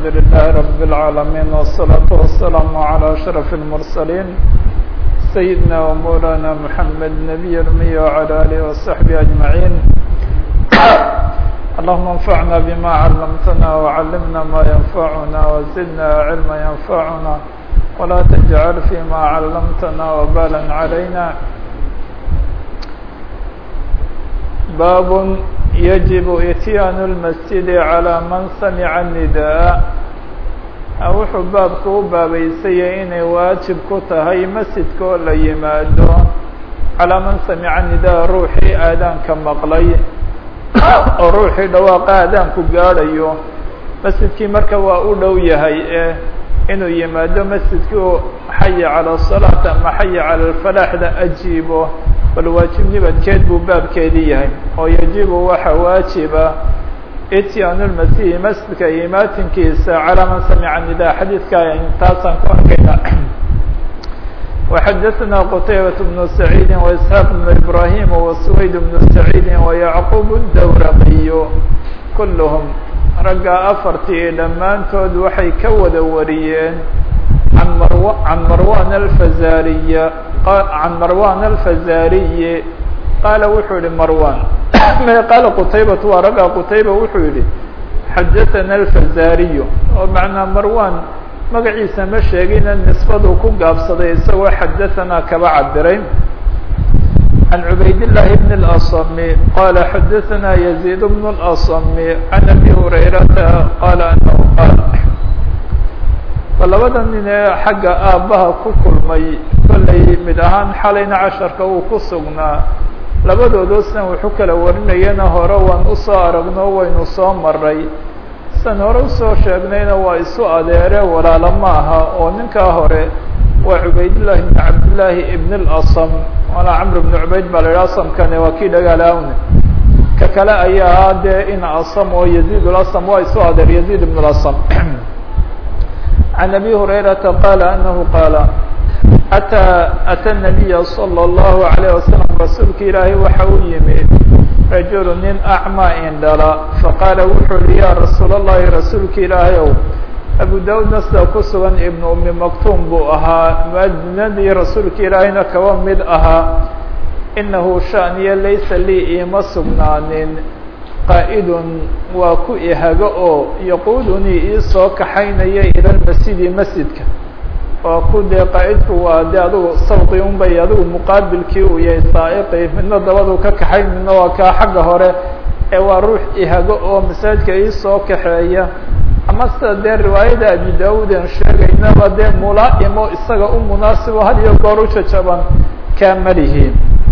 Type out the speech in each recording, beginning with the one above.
الحمد لله رب العالمين والصلاة والسلام على أشرف المرسلين سيدنا ومولانا محمد نبي الأمي وعلى آله وصحبه أجمعين اللهم انفعنا بما علمتنا وعلمنا ما ينفعنا وزدنا علما ينفعنا ولا تجعل فيما علمتنا وبالا علينا باب يجب إتيان المسجد على من سمع النداء wuxuu baabku u baabaysayay inay waajib ku tahay masjidka oo la yimaado calaa man samica nidaa ruuxii aadaanka maqlay oo ruuxii dhawaaqa aadaanku gaadhayo masjidkii marka waa u dhow yahay ee inuu yimaado masjidkii oo xaya calى الصalaaة ama xaya calى اlfalaaxda ajiibo bal waajibnibadkeed buu baabkeedii yahay oo yajibu waxa waajiba ityaanu lmasihi masjidka imaatinkiisa calaa man samica nida xadiidka taasaan ku arkayna وxadaثna qtaybaة بن سacيidi وإسحاaq بن إbrahim وسwayd بن سacيidi وyعqub الdawraqiy kulhm ragga afartii dhammaantood waxay ka wada wariyeen an marw can marwan alfazariy can marwan alfazariyi qaala wuxuu yihi marwan qaala qutaybatu waa ragga qutayba wuxuu yihi xadaثana alfazariyu oo macnaa marwan magaciisa ma sheegina nisbaduu ku gaabsaday isagoo xadaثanaa kaba cabiray عن عbayd اللh بن الأصم qال xdثna يزيد بن الأصم عن أbي هريرةa qال أنه qاaل labada nin ee xagga aabbaha ku kulmay kollay mid ahaan xalayna casharka uu ku sugnaa labadoodosna wuxuu kala warinayana hore waan usoo aragno waynu soo maray san hore usoo sheegnayna waa isu adeere walaalo ma aha oo ninkaa hore waa cubaydاللahi بن cabdاللahi بن الأصم waana cmr بن cubayd baa la yidhi asamkani waa kii dhagaalaawne ka kale ayaa dee in asam oo yazid اlasm waa isu adeer yazid بن اlasm عan abi hurayrata qala anahu qaala atىa atى النabiya slى الlahu عalيه wasalam rasuulka ilaahay waxa u yimid rajulu nin acma indhala faqaala wuxuu yihi ya rasuul الlahi rasuulka ilaahay ow abu daudna sida ku sugan ibnu umi maktuum buu ahaa muadinadii rasuulka ilaahayna kaba mid ahaa inahu shaniya laysa lii iima sugnaanin qaa'idun waa ku ihago oo yaquudunii iisoo kaxaynaya ila lmasjidi masjidka waa ku dee qaa'idku waa dee adugu sabqi unbay adigu muqaabilkii uu yahay saa'iqi midna dabadu ka kaxayn midna waa kaa xagga hore ee waa ruux ihago oo masaajidka iisoo kaxeeya ama sida dee riwaayada abi daud aan sheegaynaba dee mulaa-imo isaga u munaasibo had iyo goor u jajaban kaa malihi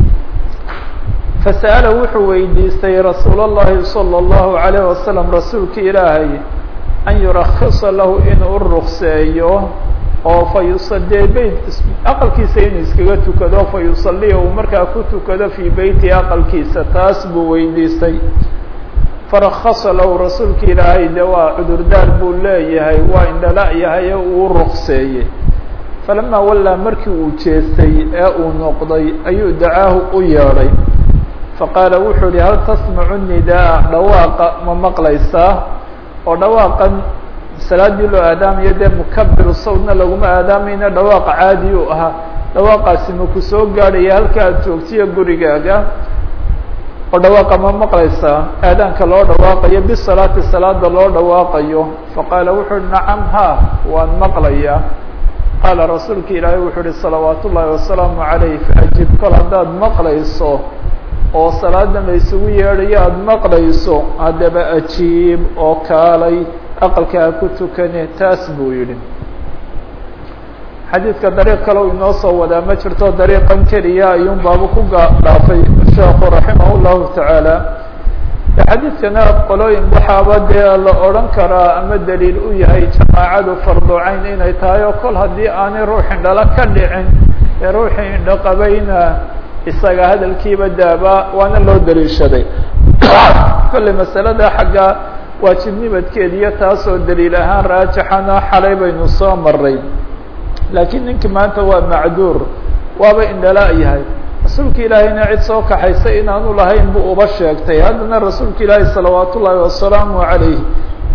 fasa'ala wuxuu weydiistay rasuul اllahi salى اllahu عalayه wasalam rasuulka ilaahay an yurakisa lahu inuu rukseeyo oo fa yusadee beyt aqalkiisa inuu iskaga tukado fa yusaliya uu markaa ku tukado fii beyti aqalkiisa taas buu weydiistay farakasa lahu rasuulka ilaahay de waa cudurdaar buu leeyahay waa indhala yahay uu rukseeyey falamaa wallaa markii uu jeestay ee uu noqday ayuu dacaahu u yeedhay faqaala wuxuu yihi hal tasmacu nidaa dhawaaqa ma maqlaysaa oo dhawaaqan salaadii loo aadaamayo dee mukabiru sawdna laguma aadaamayna dhawaaqa caadi u ahaa dhawaaqaasi ma ku soo gaadhaya halka aad joogtiyo gurigaaga oo dhawaaqa ma maqlaysaa aadaanka loo dhawaaqayo bisalaati salaada loo dhawaaqayo faqaala wuxu uhi nacam ha waan maqlayaa qaala rasuulka ilaahay wuxuu uhi salawaat ullaahi wasalaamu calayh faajib kol haddaad maqlayso oo salaada la isugu yeedhayo aada maqlayso haddaba ajiib oo kaalay aqalka ha ku tukane taas buu yidhi xadiidka dariiq kale u inoo soo wadaa ma jirto dariiqan keliya ayuun baabu ku dhaafay sheekhu raximah llahu tacaala xadiidkana qolooyin waxaaba dee la odhan karaa ama daliil u yahay jamaacadu farducayn inay tahay oo kol haddii aanay ruux indhala ka dhicin ee ruuxii indho qabayna isaga hadalkiiba daaba waana loo daliishaday kolley masalada xagga waajibnibadkeediyo taasoo daliil ahaan raajixana xalay baynu soo maray laakiin ninkii maanta waa macduur waaba indhala yahay rasuulka ilaahayna cid soo kaxaysay inaanu lahayn buu uba sheegtay haddana rasuulka ilaahi salawaat ullaahi wasalaamu calayh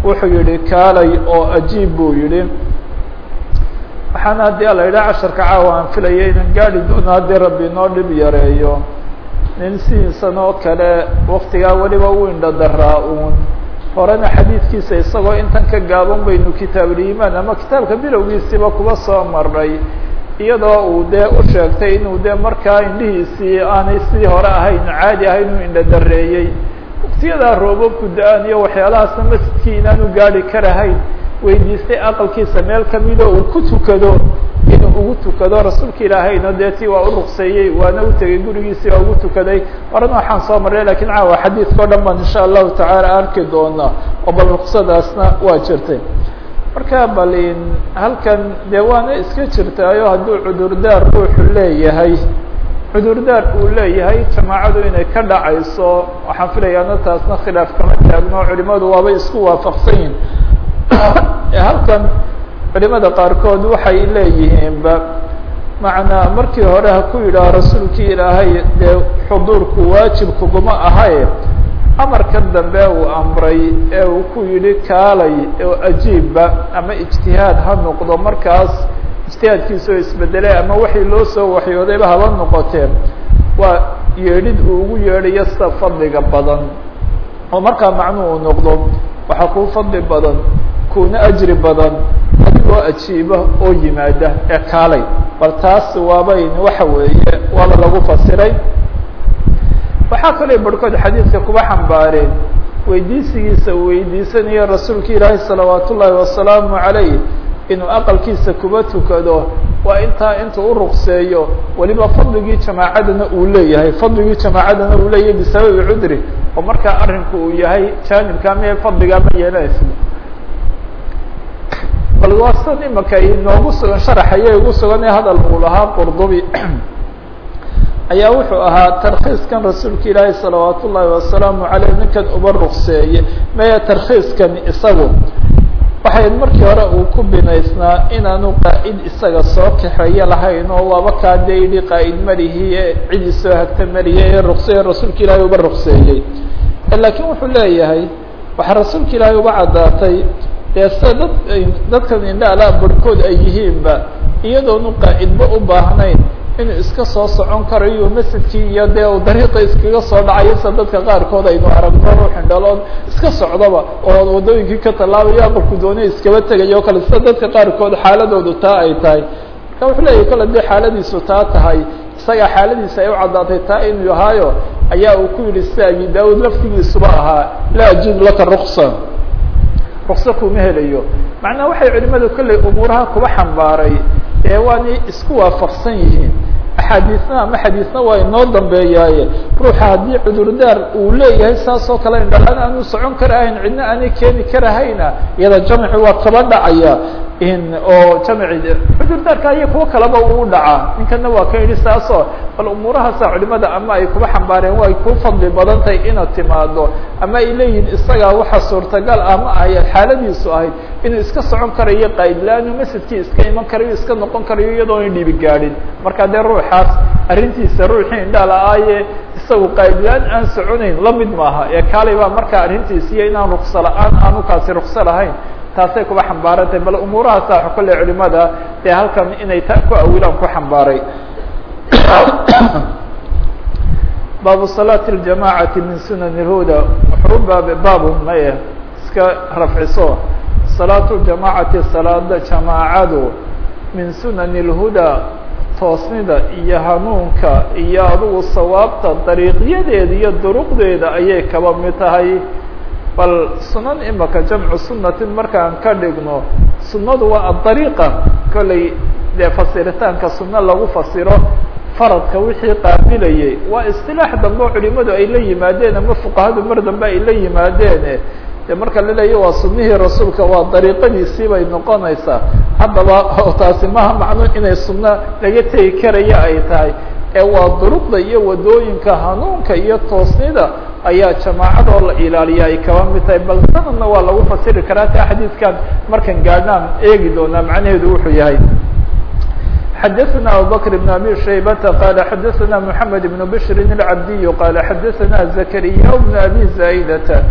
wuxuu yihi kaalay oo ajiib buu yihi waxaana haddii ala yidhaha casharka caawa aan filaya inan gaari doono haddii rabbi inoo dhib yareeyo nin sidiisan oo kale waktigaa weliba u indho daraa uun horena xadiidkiisa isagoo intan ka gaaban baynu kitaabuliimaan ama kitaabka bilowgiisiiba kuba soo maray iyadoo uu dee u sheegtay inuu dee markaa indhihiisii aanay sidii hore ahayn caadi ahayn uu indho dareeyey waktiyadaa roobabku da-aan iyo waxyaalahaasna masjidkii inaanu gaari karahayn weydiistay aqalkiisa meel kamida uu ku tukado inuu ugu tukado rasuulka ilaahayna dee tii waa u ruqseeyey waana u tegey gurigiisii waa ugu tukaday horena waxaan soo marray lakiin caawa xadiidka o dhan baan insha allahu tacaala arki doonaa oo bal ruqsadaasna waa jirtay marka balin halkan dee waana iska jirtaayo hadduu cudurdaar ruuxu leeyahay cudurdaar uu leeyahay jamaacadu inay ka dhacayso waxaan filayaana taasna khilaaf kama taagno culimadu waabay isku waafaqsan yihin halkan culimada qaarkood waxay leeyihiinba macnaa markii hore ha ku yidhaah rasuulkii ilaahay dee xuduurku waajib kuguma ahaye amarkan dambe uu amray ee uu ku yidhi kaalay oo ajiibba ama ijtihaad ha noqdo markaas ijtihaadkiisa oo isbedelay ama waxay loo soo waxyoodayba haba noqoteen waa yeedhid uu ugu yeedhayo sida fadliga badan oo markaa macnuu uu noqdo waxaa kuu fadli badan kuna ajri badan adigoo ajiiba oo yimaada ee kaalay bal taas waabayn waxa weeye waaba lagu fasiray waxaa kaloo barhkood xadiidka kuba xambaareen weydiisigiisa uu weydiisanayo rasuulka ilaahi salawaat ullaahi wasalaamu calayh inuu aqalkiisa kuba tukado waa intaa intuu uruqseeyo weliba fadligii jamaacadana uu leeyahay fadligii jamaacadana uu leeyahay bisababi cudri oo markaa arrinku uu yahay jaanibka ama fadligaa ma yeelanaysa bal waa san imaka inoogu sugan sharaxaya ugu sugan ee hadal uu lahaa qurdubi ayaa wuxuu ahaa tarkiiskan rasuulka ilaahi salawaat ullaahi wasalaamu caleyh ninkan uba ruqseeye maya tarkiiskan isagu waxay markii hore uu ku binaysnaa inaanu qaa'id isaga soo kaxeeyo lahayn oo waaba kaa dee yidhi qaa'id malihiye cidi soo hagta maliye ee ruqseeye rasuulka ilaahay uba ruqseeyey laakiin wuxuu leeyahay waxaa rasuulka ilaahay uba caddaatay dee sida dad dadkan indhaala barhkood ay yihiinba iyadoonu qaa'idba u baahnayn inuu iska soo socon karayo masjidkii iyo dee uu dariiqa iskaga soo dhacayo sida dadka qaarkood aynu aragno ruux indhalood iska socdaba oo waddooyinkii ka tallaabayo aqalku doonay iskaba tegayo o kale sida dadka qaarkood xaaladoodu taa ay tahay marka wuxuu leeyahy kale dee xaaladiisu taa tahay isagaa xaaladiisa ay u caddaatay taa inuu yahaayo ayaa uu ku yidhi sida abi daawud laftigiisuba ahaa laa ajid laka ruksa rukso kuma helayo macnaha waxay culimadu kolley umuuraha kuba xambaaray ee waanay isku waafaqsan yihiin axaadiisna ama xadiisna waa inoo dambeeyaaye ruuxa haddii cudurdaar uu leeyahay saas oo kale indhalaan aanu socon karahayn cidna aanay keeni karahayna iyada jamci waa kaba dhacaya oo jamci cudurdaarka iyo kuwo kaleba uu dhacaa ninkana waa ka yidhi saasoo bal umuurahaasa culimada ama ay kuba xambaareen waa ay ku fadli badan tahay inaad timaado ama ay leeyihin isagaa waxa suurtagal ama ay xaaladiisu ahayd inuu iska socon karayo qaydlaanu masjidkii iska iman karayo iska noqon karayo iyadoona dhibi gaadhin marka dee ruuxaas arrintiisa ruuxii indhaala-aaye isagu qaydlaan aan soconayn lamid maaha ee kaalay baa markaa arrintiisiiyo inaan rukso la-aan aanu kaasi rukso lahayn taasay kuba xambaarantahay bal umuurahaasa kolle culimada dee halkan inay ta ku awilaan ku xambaaray baabu salaati اljamacati min sunan اlhuda wuxuu baab baabu maye iska rafciso salaatu jamacati salaada jamaacadu min sunan اlhuda toosnida iyo hanuunka iyo adugu sawaabta dariiqyadeeda iyo duruqdeeda ayay kaba mid tahay bal sunan imaka jamcu sunatin markaan ka dhigno sunadu waa adariiqa kolley dee fasiritaanka suno lagu fasiro faradka wixii qaabilayay waa istilaax dambe oo culimadu ay la yimaadeen ama fuqahadu mar dambe ay la yimaadeen de marka la leeya waa sunihii rasuulka waa dariiqadiisii bay noqonaysaa haddaba taasi maha macno inay sunno laga tegi karaya ay tahay ee waa duruqda iyo wadooyinka hanuunka iyo toosnida ayaa jamaacadoo la ilaaliya ay kaba mid tahay bal sanadna waa lagu fasiri karaa ta xadiidkan markan gaadhnaan eegi doonaa macnaheedu wuxuu yahay xadaثna abubakr بn abi shaybata qala xadaثna mحamed بn bshri الcabdiy qala xadaثna zakariya بn abi zaydata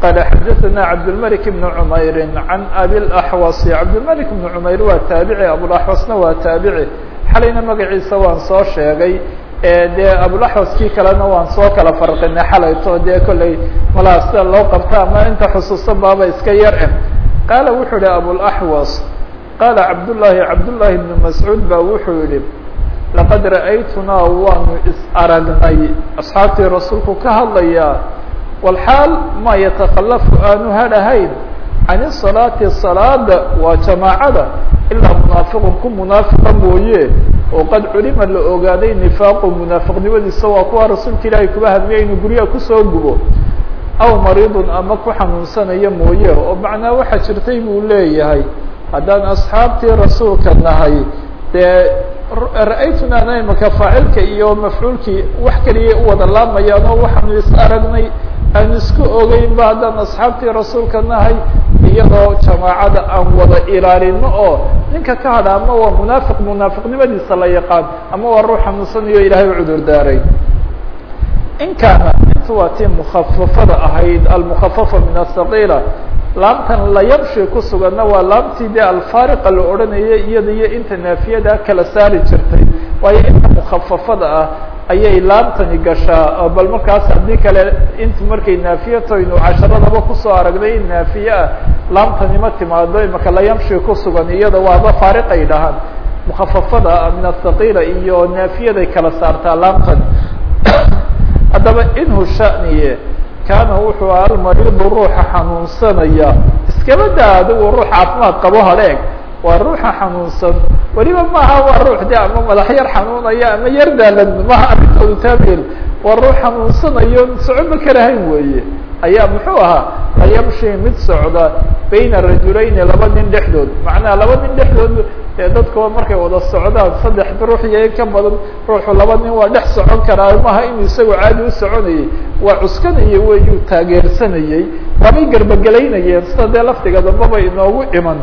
qال xdثna cبدالملك بن عmayr عن أbي الأحوص cبدالملك بن عmayr waa taaبعي abوالأحوصna waa taaبعي xalayna magaciisa waan soo sheegay dee abوالأحوص kii kalena waan soo kala farqinay xalayto dee kolley malaa sida loo qabta ama inta xusuusan baaba iska yar eh qaala wuxuu yihi abوالأحوص qaala cabdاللahi cabdاللahi بن masعوud ba wuxuu yihi laqad ra'aytunaa waanu is aragnay asxaabtii rasuulku ka hadlaya walxaal ma yatakalafu aanu hadhahayn can isalaati salaada waa jamaacada ilaa munaafiqun ku munaafiqa mooye oo qad culima la ogaaday nifaaqu munaafiqnimadiisa waa kuwa rasuulka ilaahay kuba hadmiya inuu guryaha kusoo gubo aw mariidun ama ku xanuunsanaya mooye oo macnaa waxaa jirtay buu leeyahay haddaan asxaabtii rasuulka nahay dee ra-aytunana imaka faacilka iyo mafcuulkii wax keliya u wada laamayaan oo waxaanu is aragnay aan isku ogeynba haddaan asxaabtii rasuulka nahay iyadoo jamaacada aan wada ilaalino oo ninka ka hadha ama waa munaafiq munaafiqnimadiisa la yaqaan ama waa ruux xanuunsanayo ilaahay u cudur daaray in kaana intu waa tii mukafafada ahayd almukafafa min asaqiila laamtan layabshi ku suganna waa laamtii dee alfaariqa la odhanayay iyada iyo inta naafiyada kala saari jirtay waayo inta mukafafada ah ayay laamtani gashaa bal markaas haddii kale inta markay naafiyatoynu casharadaba kusoo aragnay in naafiye ah laamtani ma timaado imaka layamshi ku sugan iyada waaba faariqay dhahaan mukafafada min asaqiila iyo naafiyaday kala saartaa laamtani haddaba inhu shaniye kaana wuxuu aha almariidu ruuxa xanuunsanaya iskaba daa adigu ruux caafimaad qabo hadheeg waa ruuxa xanuunsan weliba maaha waa ruux de ama madax yar xanuunaya ama yar daalan maha arrintoodu taabel waa ruux xanuunsanayo socoba karahayn weeye ayaa muxuu ahaa layamshi mid socda bayna rajulayni laba nin dhexdood macnaha laba nin dhexdood ee dadkoo markay wada socdaan saddex ruux iyo in ka badan ruuxu laba nin waa dhex socon karaa maha inuu isagoo caadi u soconayay waa cuskanaya weyuu taageersanayey waabay garbagelaynayeen sida dee lafdiga dambaba inoogu iman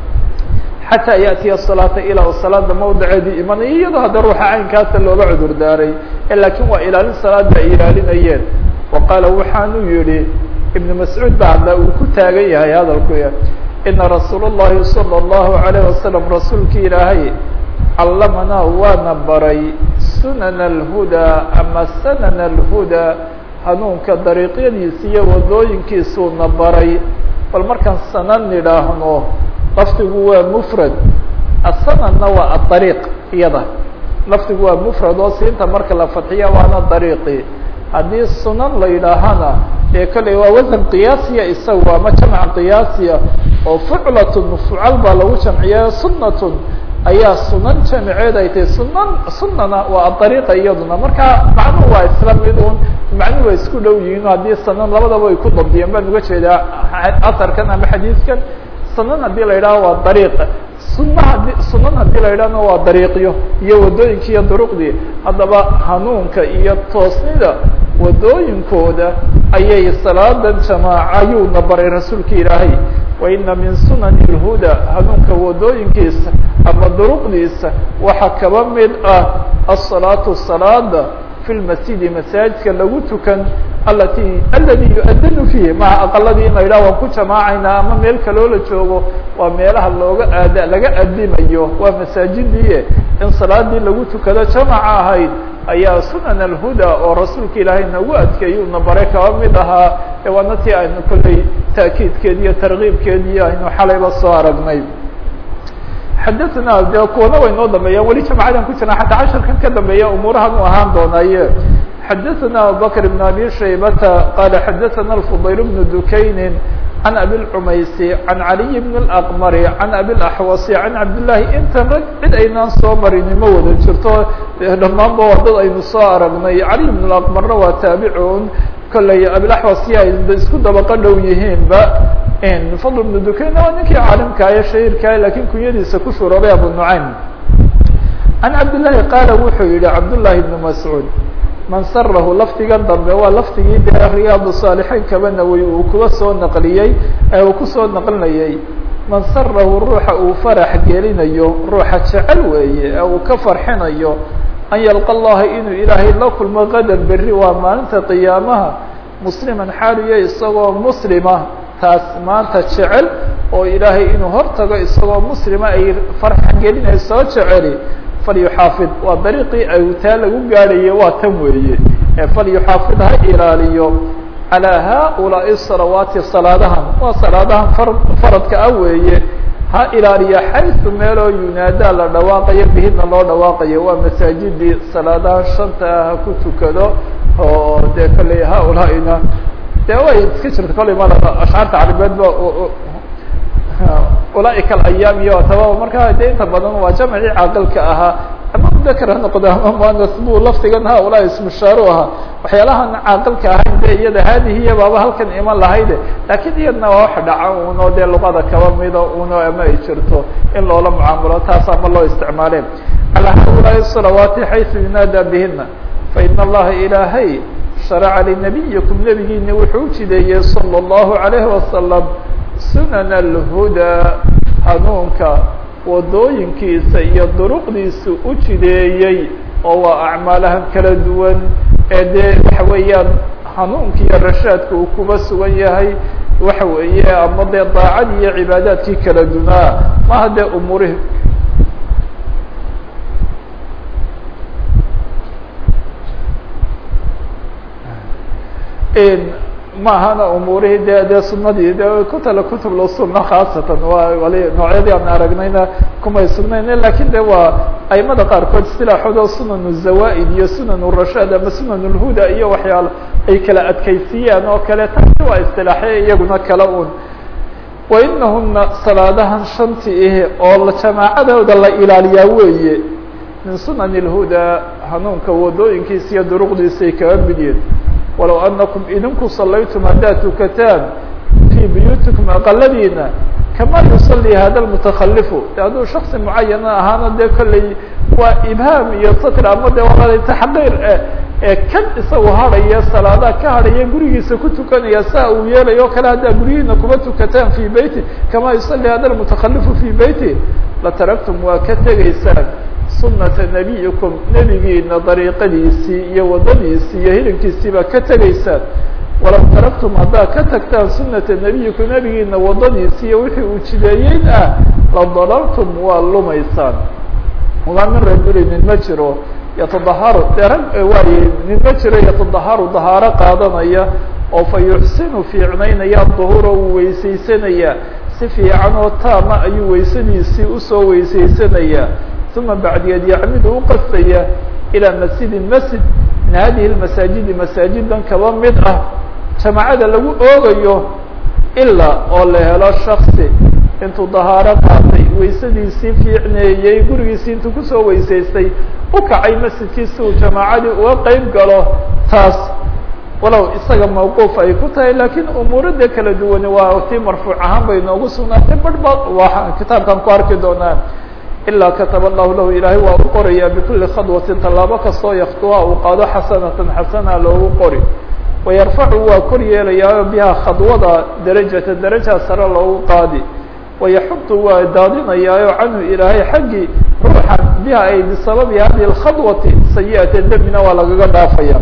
xataa yaأtiya الصalaata ilaa salaada mawdiceedii imanaya iyadoo hadda ruuxa caynkaasa looga cudur daaray lakin waa ilaalin salaada ay ilaalinayeen wa qaala waxaanu yihi ibn mascuud ba hadda uu ku taagan yahay hadalku ina rasuul الlahi salى الlahu عalيه wasalam rasuulki ilaahay callamanaa waana baray sunan اlhudaa ama sanan اlhudaa hanuunka dariiqyadiisa iyo wadooyinkiisuuna baray bal markaan sanan nidhaahno lafdigu waa mfrad asananna waa aariiq iyada lafdigu waa mfrad oo siinta marka la fadxiya waana dariiqi haddii sunan la yidhaahana ee kale waa wasan qiyaasiya isaga ama jamc qiyaasiya oo fuclatun fucal baa lagu jamciya sunatun ayaa sunan jamceed ay tahay sunan sunana waa aariiqa iyaduna marka macnuhu waa isla mid un macnuhu waa isku dhow yihiin haddii sanan labadaba ay ku dabdiyeen baan uga jeedaa asarkan ama xadiidkan sunan haddii la yidhaho waa dariiq suna hadi sunan haddii la yidhahna waa dariiqyo iyo wadooyinkii iyo duruqdii haddaba hanuunka iyo toosnida wadooyinkooda ayay salaadan jamaacayuuna baray rasuulka ilaahay wa ina min sunani اlhuda hanuunka wadooyinkiisa ama duruqdiisa waxaa kaba mid ah asalaatu salaada fi lmasjidi masaajidka lagu tukan alati aladi yuadanu fiihi maha aqaladii in la yidhaha waan ku jamaacaynaa ama meel kaloo la joogo waa meelaha looga aad laga adimayo waa masaajidii in salaadii lagu tukado jamaca ahayd ayaa sunan alhuda oo rasuulka ilaahay nagu adkeeyuuna bare kaba mid ahaa ee waana tii aynu kolley taakiidkeedi iyo tarkiibkeedii aynu xalayba soo aragnay xadaثna de kuwana way noo dambeeyaan weli jamcadan ku jirna xataa casharkan ka dambeeya umuurahan u ahaan doonaaye xadaثna abubakr بn abi shaybata qala xadaثna الfضayl بn dukayni عن أbي الcmaysi عan عaliي بن الأqmr عan أbي الأxwasi عan cabdالlahi intan rag cid aynaan soo marini ma wada jirto dhamaanba waa dad aynu soo aragnay caliي بن الأqmarna waa taabicun kolley abilaxwasi ay isku dabaqo dhow yihiinba fadl بن dukayn waa ninkii caalimkaayo shahirkaah lakin kunyadiisa ku shuroobay abu nucaym عan cabdالlahi qaala wuxuu yihi cabdالlahi بن mascuud man sarahu lafdigan dambe waa lafdigii dee riyaad saalixiin kaba nawoy uu kuga soo naqliyey uu kusoo naqlinayay man sarahu ruuxa uu farax gelinayo ruuxa jecel weeye ee uu ka farxinayo an yalqa allaha inuu ilaahay la kulmo qadar berri waa maalinta qiyaamaha musliman xaaliyo isagoo muslima taas maanta jecel oo ilaahay inuu hortago isagoo muslima ay farxan gelinayso jeceli falyuxaafid waa dariiqii ay taa lagu gaadhaye waa tan weeye falyuxaafid ha ilaaliyo calىa haؤulaaءi salawaati salaadahan waa salaadahan faradka ah weeye ha ilaaliya xayثu meeloo yunaadaa la dhawaaqayo bihidna loo dhawaaqayo waa masaajidii salaadahan shanta ah ha ku tukado oo dee kolley haulaaina dee way iska jirta kolley ma ashcaarta carabeed ba ulaaika alayaam iyo taba marka de inta badan waa jamcii caaqilka ahaa ama mudakar ha noqdo ama muanas bu lafdigan haulaa ismushaaru ahaa waxyaalahan caaqilka ahayn de iyada haadihiya baaba halkan iman lahayde laakiin iyadna waa wax dhaca uno dee luqada kaba mida uno ama ay jirto in loola mucaamulo taas ama loo isticmaale calaa haulaai salawaati xayثu yunaada bihina faina allaha ilaahay sharaca linabiyikum nebigiina wuxuu ujideeyey salى الlahu عalayhi wasalam sunan alhudaa hanuunka wadooyinkiisa iyo duruqdiisa u jideeyey oo waa acmaalahan kala duwan ee dee waxa weeyaan hanuunka iyo rashaadka uu kuba sugan yahay waxa weeye ama dee daacadii iyo cibaadaadkii kala dunaa maha dee umuurihi maahana umuurihii de dee sunadii de kutala kutub suna khaasatan waa wali noocyadii aan aragnayna kumay sugnayn lakin de waa aimada qaarkood istilaaxooda sunan zawa'id iyo sunan rashaad ama sunan lhuda iyo waxyaalo ay kala adkaysiiyaan oo kale taasi waa istilaaxya iyaguna kala un wainahuna salaadahan shanti ah oo jamaacadooda la ilaaliyaa weeye min sunan اlhuda hanuunka wadooyinkiisa iyo duruqdiisa ay kaga mid yihin walow anakum idinku salaytum haddaad tukataan fii buyuutikum aqaladiina kama yusalii hada lmutakalifu de hadduu shaksi mucayana ahaana dee kolley waa ibhaam iyo satr ama de waa taxqiir eh ee kan isagu hadhaya salaadaha ka hadhaya gurigiisa ku tukanaya saa uu yeelayo o kale haddaa guryihiina kuma tukataan fii beyti kama yusalii hada lmutakalifu fii beyti lataraktum waa ka tegaysaan sunata nebiyikum nebigiina dariiqadiisii iyo waddadiisii iyo hilinkiisiibaa ka tegaysaan walaw taraktum haddaad ka tagtaan sunata nebiyikum nebigiina waddadiisi iyo wixii uu jideeyeyn ah la dalaltum waa lumaysaan wamaa min rajuli nin ma jiro yatadaharu dee rag waaye nin ma jiro yatadaharu dahaaro qaadanaya oo fa yuxsinu fiicnaynaya duhura uu weysaysanaya si fiican oo taama ayuu weysadiisii usoo weysaysanaya uma bacdigeed yacmidu u qastaya ilaa masjidin masjid min hadihi lmasaajidi masaajidan kaba mid ah jamaacada lagu oogayo ilaa oo la helo shaksi intuu dahaaro qaatay weysadiisii fiicneeyey gurigiisii intuu kusoo weysaystay u kacay masjidkii si uu jamaacadii uga qeyb galo taas walow isaga mawquuf ay ku tahay lakiin umuurada kala duwani waa tii marfuuc ahaan bay noogu sugnaatay barh ba waa kitaabkan ku arki doonaan ilaa kataba allahu lahu ilaahay waa u qorayaa bikuli khadwatin tallaabo kastoo yaktuha uu qaado xasanatan xasana loogu qori wayarfacu waa kor yeelayaa biha khadwada darajata daraja sare loogu qaadi wayaxudu waa daadinayaayo canhu ilaahay xaggii ruuxan biha ay bisababi hadihi اkhadwati sayi'ata demina waa lagaga dhaafaya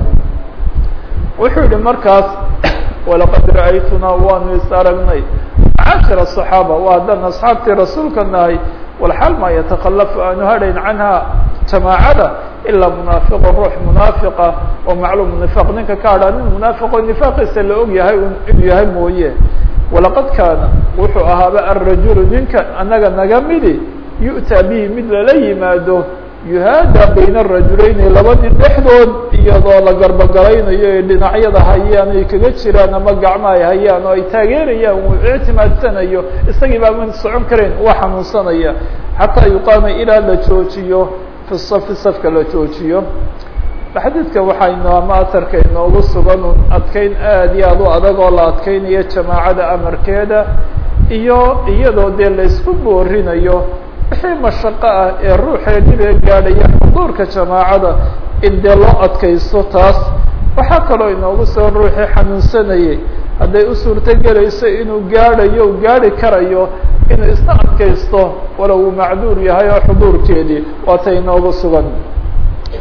wuxuu yihi markaas walaqad ra'aytunaa waanu is aragnay cashira الصaxaaba waa haddaan asxaabtii rasuulka nahay walxaal maa yatakalafu aanu hadhayn canha jamaacada ilaa munaafiqo ruux munaafiqa oo macluum nifaq ninka ka hadhaa nin munaafiqo nifaaqiisa la og yahay inuu yahay mooye walaqad kaana wuxuu ahaaba alrajulu ninka anaga naga midi yu'taa bihi mid lala yimaado yuhaada bayna arajulayni laba nin dhexdood iyadoo la garbogalaynayo ee dhinacyada hayaan ay kaga jiraan ama gacmo ay hayaan oo ay taageerayaan uu ictimaadsanayo isagii baa man socon karayn waa xanuunsanaya xataa yuqaama ilaa la joojiyo fi safi safka la joojiyo xadiidka waxaynu ama asarka inoogu sugan un adkeyn aad iyo aad u adag oo la adkeynayo jamaacada amarkeeda iyo iyadoo dee laysku boorinayo wixii mashaqo ah ee ruuxee dhibee gaadhaya xuduurka jamaacada in dee loo adkaysto taas waxaa kaloo inoogu sugan ruuxii xanuunsanayay hadday u suurto gelayso inuu gaadhayo u gaadhi karayo inuu isna adkaysto walow uu macduur yahay oo xuduurkeedii waata inoogu sugan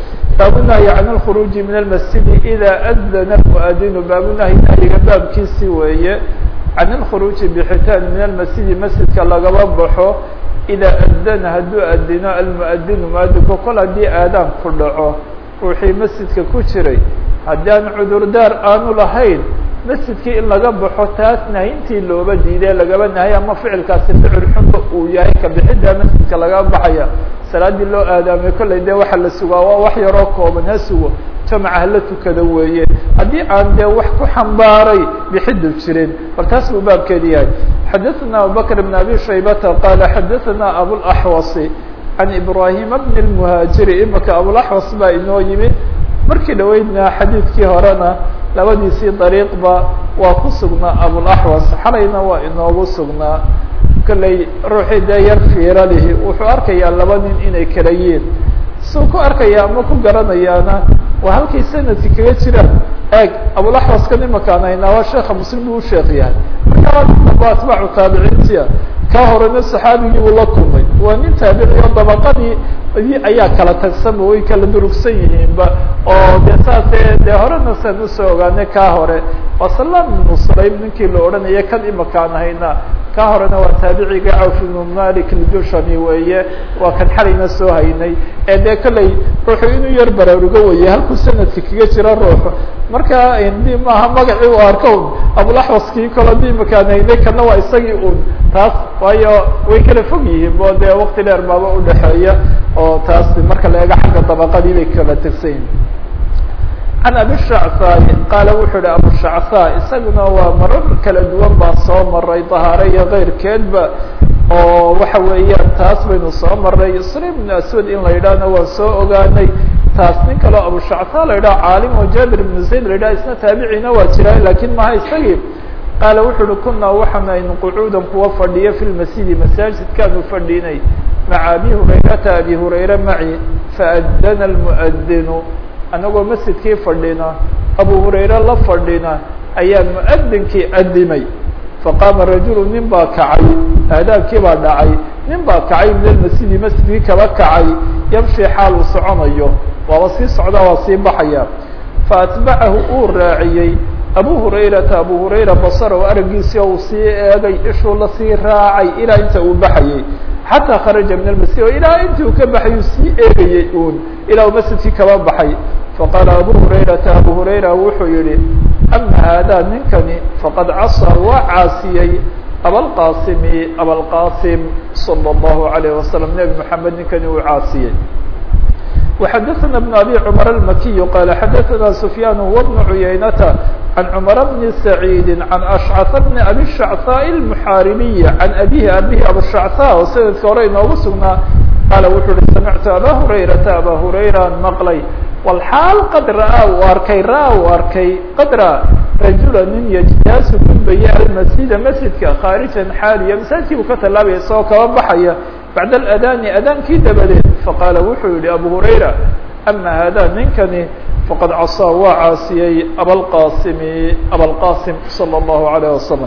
baabunahyi can alkhuruuji min almasjidi ida adana almuadinu baabunahyi nahyiga baabkiisi weeye can alkhuruuji bixitaan min almasjidi masjidka lagaba baxo idaa adana hadduu adino almuadinu muadinku kol haddii aadaan ku dhaco ruuxii masjidka ku jiray haddaan cudurdaar aanu lahayn masjidkii in laga baxo taas nahintii looba diiday lagaba nahay ama ficilkaasi ficil xunba uu yahay ka bixiddaa masjidka laga baxaya salaadii loo aadaamay kollay dee waxaa la sugaa waa wax yaroo kooban ha sugo jamaca hala tukada weeye haddii aan dee wax ku xambaaray bixidu jirin bal taas buu baabkeedi yahay xadaثna abubakr bn abi shaybata qaala xadaثna abulaxwasi can ibrahima bn اlmuhaajiri imika abulaxwas baa inoo yimid markii dhaweydna xadiidkii horena labadiisii dariiqba waa ku sugnaa abulaxwas xalayna waa inoogu sugnaa kollay ruuxii dee yar fiira lihi wuxuu arkayaa laba nin inay kala yiin suu ku arkaya ama ku garanayaana waa halkay sanadki kaga jiraan eeg abulaxwaskan imakaan haynaa waa sheeka muslim buu usheekh yahay markaa damba atbaacu taabiciintia kaa horena saxaabigii uu la kulmay waa nin taabiciyo dabaqadii ayaa kala tagsama way kala durugsan yihiinba oo de saase dee horena saan usoo ogaanay kaa hore waa salam ibnu sulaym ninkii la odhanaya kan imakaan haynaa ka horena waa taabiciga cawf ibnu malik aljushami weeye waa kan xalayna soo haynay ee dee kollay ruuxu inuu yar baraarugo weye halkuu sanadka kaga jira ruuxu marka di maaha magacii u arko un abulaxwaskii kolo di imakaan haynay kana waa isagii un taas waayo way kala fog yihiin bo dee wakti dheer baaba udhexeeya oo taas marka la eego xagga dabaqadii bay kala tegsan yihin can abi shacthaai qaala wuxuu ihi abu shacthaa isaguna waa marar kala duwan baa soo maray dahaare iyo keyrkeedba oo waxa weeyaan taas baynu soo maray isra ibn aswad in la yidhaahna waan soo ogaanay taas nin kaleo abu shacthaa la yidhaha caalim oo jaabir ibnu zayd la yidhaha isna taabiciina waa jira lakin maha isagii qaala wuxu uhi kunaa waxaanaynu qucuudan kuwa fadhiya fi lmasjidi masaajidkaanu fadhinay maca abi hurayrata abi hurayra maci faadana lmuadinu anagoo masjidkii fadhina abu hurayre la fadhina ayaa muadinkii adimay faqaama rajulu nin baa kacay aadaabkii baa dhacay nin baa kacay min almasjidi masjidkii kaba kacay yamshi xaal uu soconayo waaba sii socdaa waa sii baxaya faatbacahu uu raaciyey abu hurayrata abu hurayra basarahu aragiisii uu sii eegay ishuu lasii raacay ilaa inta uu baxayey xataa kharaja min almasjid oo ilaa intii uu ka baxay uu sii eegayey uun ilaa uu masjidkii kaba baxay faqaala abu hurayrata abu hurayra wuxuu yihi ama haadaa ninkani faqad casaa waa caasiyey abalqaasimi abalqaasim salى اllahu alayh wasalam nebi moxamed ninkani uu caasiyey وxadثna بن abي cmر الmkiي qال xadثna سfyاn هو بن عuyaynةa عan cmر بن سعيid عan أشcث بن abي الشhعثاء المحاaribiي عan abيه abيه abوشhعثاء oo sanadka hore inoogu sugnaa qaala wuxuu uhi samictu abا هurayرaةa abا هurayra maqlay wlxaal qad ra'aa uu arkay ra'aa uu arkay qad ra'a rajula nin yجtaasu gudbaya almasjida masjidka khaariجan xaaliya masaajidkii buu ka tallaabaya isagoo kaba baxaya bacd aladani adaankii dabadeed faqaala wuxuu yihi abu hurayra ama hada ninkani faqad casaa waa caasiyey abalqasimi abalqasim salى اllahu alayh wasalam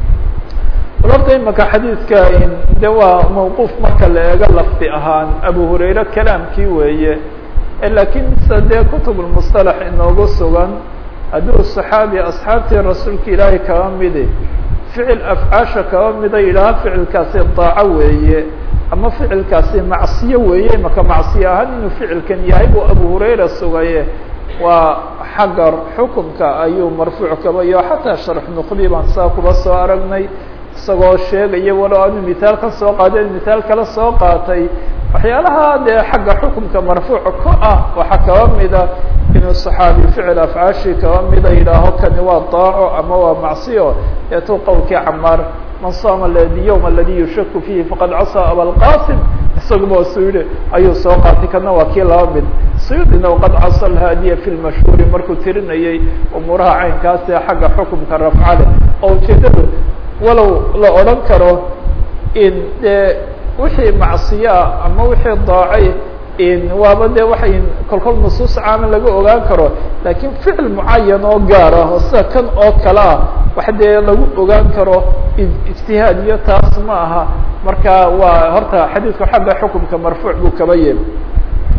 horta imaka xadiidka de waa mawquuf marka la eego lafdi ahaan abu hurayre kalaamkii weeye lakiin se dee kutub lmusطalax inoogu sugan hadduu صaxaabi asxaabtii rasuulka ilaahay kaba midi ficil afcaasha kaba mida yidhaaha ficilkaasi daaco weeye ama ficilkaasi macsiyo weeye maka macsiyo ahaan inuu ficilkan yahay buu abu hurayra sugaye waa xagga xukunka ayuu marfuuc kaba iyo xataa sharx nuqbi baan saa kuba soo aragnay isagoo sheegaya walow aanu mithaal ka soo qaadeen mithaal kala soo qaatay waxyaalaha dee xagga xukunka marfuuc ku ah waxaa kaba mida inuu صaxaabi ficil afcaashii kaba mida yidhaaho kani waa daaco ama waa macsiyo eetuu qowlkii camaar man saama ywm aladi yushaku fihi faqad casaa abalqasim isaguba suyuudi ayuu soo qaatay kana waa kii laba mid suyuudina waqad casa alhaadiya fi lmashhuuri markuu tirinayay umuuraha caynkaasi xagga xukumka rafcale oo ujeedadu walow la odhan karo in dee wixii macsiyaa ama wixii daacay waaba de waxay kolkol nusuus caama laga ogaan karo lakin ficil mucayan oo gaar ah oo sida kan oo kale ah wax dee lagu ogaan karo ijtihaad iyo taas ma aha marka waa horta xadiidku xagga xukumka marfuuc buu kaba yeeli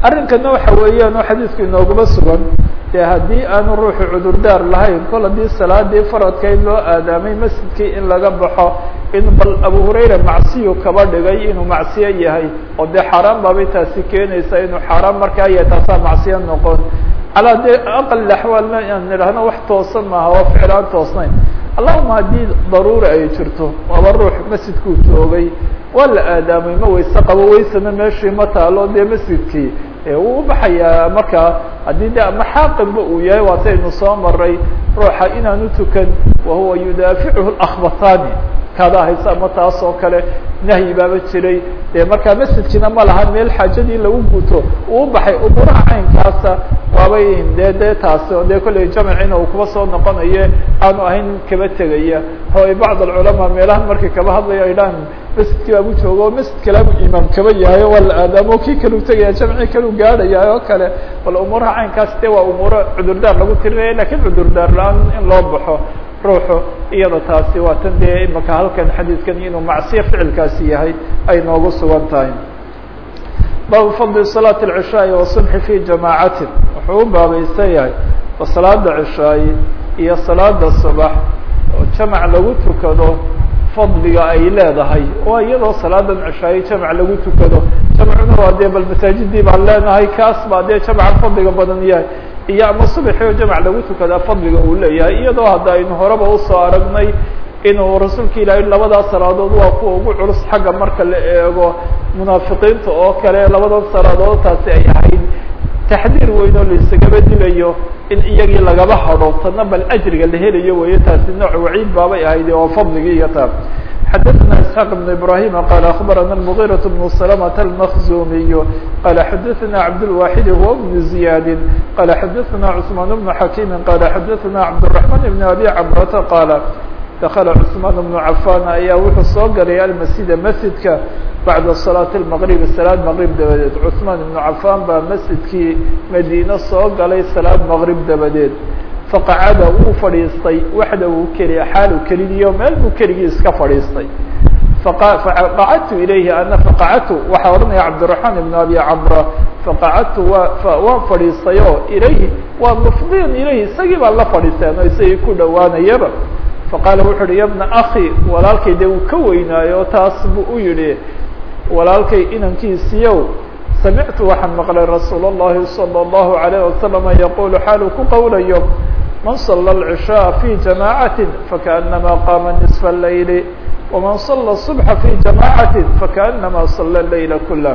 arrinkana waxa weeyaan oo xadiidku inooguma sugan dee haddii aanu ruuxu cudurdaar lahayn kol haddii salaadii faradka in loo aadaamay masjidkii in laga baxo in bal abu hurayra macsiyu kaba dhigay inuu macsiyo yahay oo dee xaaraan baabay taasi keenaysa inuu xaaraan markaa yahay taasaa macsiyo noqon calaa dee aqal axwaalna aan nidhaahno wax toosan maaha oo ficlaan toosnayn allahuma haddii daruura ay jirto waaba ruux masjidkuu joogay waa la aadaamay ma weyse qabo weysana meeshii ma taalo dee masjidkii wuu ubaxayaa markaa haddii de ama xaaqinba uu yahay waataynu soo maray ruuxa inaanu tukan wahuwa yudaaficuhu akhbatani kaada haysa ama taas oo kale nahyi baaba jiray dee markaa masjidkiina ma laha meel xaajadii lagu guto uu ubaxay umuuraha caynkaasa waabay de de taasi o dee kolley jamcina uu kuba soo noqonaye aanu ahayn kaba tegaya o bacd alculamaa meelahan markay kaba hadlayo ay dhahan masjidkii baabu joogo masjid kalaabu imaam kaba yahay waa la aadaamo kii kalu tegaya jamci kalu gaadhaya oo kale bal umuuraha caynkaas de waa umuuro cudurdaar lagu tirinaya lakin cudurdaar la-aan in loo baxo ruuxu iyada taasi waa tan dee imaka halkan xadiidkan inuu macsiyo ficilkaasi yahay ay noogu sugan tahay baabu fadli salaati اlcishaaءi wasubxi fi jamaacatin wuxuu u baabaysan yahay ba salaada cishaayi iyo salaada subax oo jamac lagu tukado fadliga ay leedahay oo iyadoo salaadan cishaayi jamac lagu tukado jamcuna waa dee bal masaajidii baan leenahay kaas baa dee jamca fadliga badan yahay iyo ama subaxi oo jamc lagu tukadaa fadliga uu leeyahay iyadoo hadda aynu horeba usoo aragnay inuu rasuulka ilaahay labadaas salaadood waa kuwa ugu culus xagga marka la eego munaafiqiinta oo kale labadan salaadood taasi ay ahayd taxdiir weyn oo laisagaba dilayo in iyagii lagaba hadho tana bal ajriga la helayo weeye taasi nooc waciid baabay ahayd oo fadligii iyo taa xdثna اسحاq بن ibrahيm qال أخbarana المغيرة بن سلمة المخزumiy qال xadثna cabdالواحد هو بن زiyاd qال xadثna cثمان بن حakيم qال xadثna cabدالرحمن بن أbي cمرة qال dkل cثمان بن عفان ayaa wuxuu soo galay almasjida masjidka baعda صلاaة المغرب salaad mغrib dabadeed cثmaan بن عفan baa masjidkii madine soo galay salaad mغrib dabadeed faqacada wuu fadhiistay waxda uu keliya xaalu kelidiyo meel buu keligii iska fadhiistay faqacadtu ilayhi ana faqacadtu waxaa odhanaya cabdiraحmaan ibn abi camra faqacadtu waa waan fadhiistayo ilayhi waa mufdiyan ilayhi isagii baa la fadhiisteen oo isagii ku dhowaanayaba faqaala wuxu uhi ya bna aki walaalkay dee uu ka weynaayo taas buu u yihi walaalkay inankiisiyow samictu waxaan maqlay rasuul الlahi salى الlahu عalيه wasalama yaqulu xaalu ku qowlayo man صلى العشhاء في جamاعaة فkaأنama qاma نصف الليل وman صلى الصبح في جamاعaة فkaأنama صلى الليل كله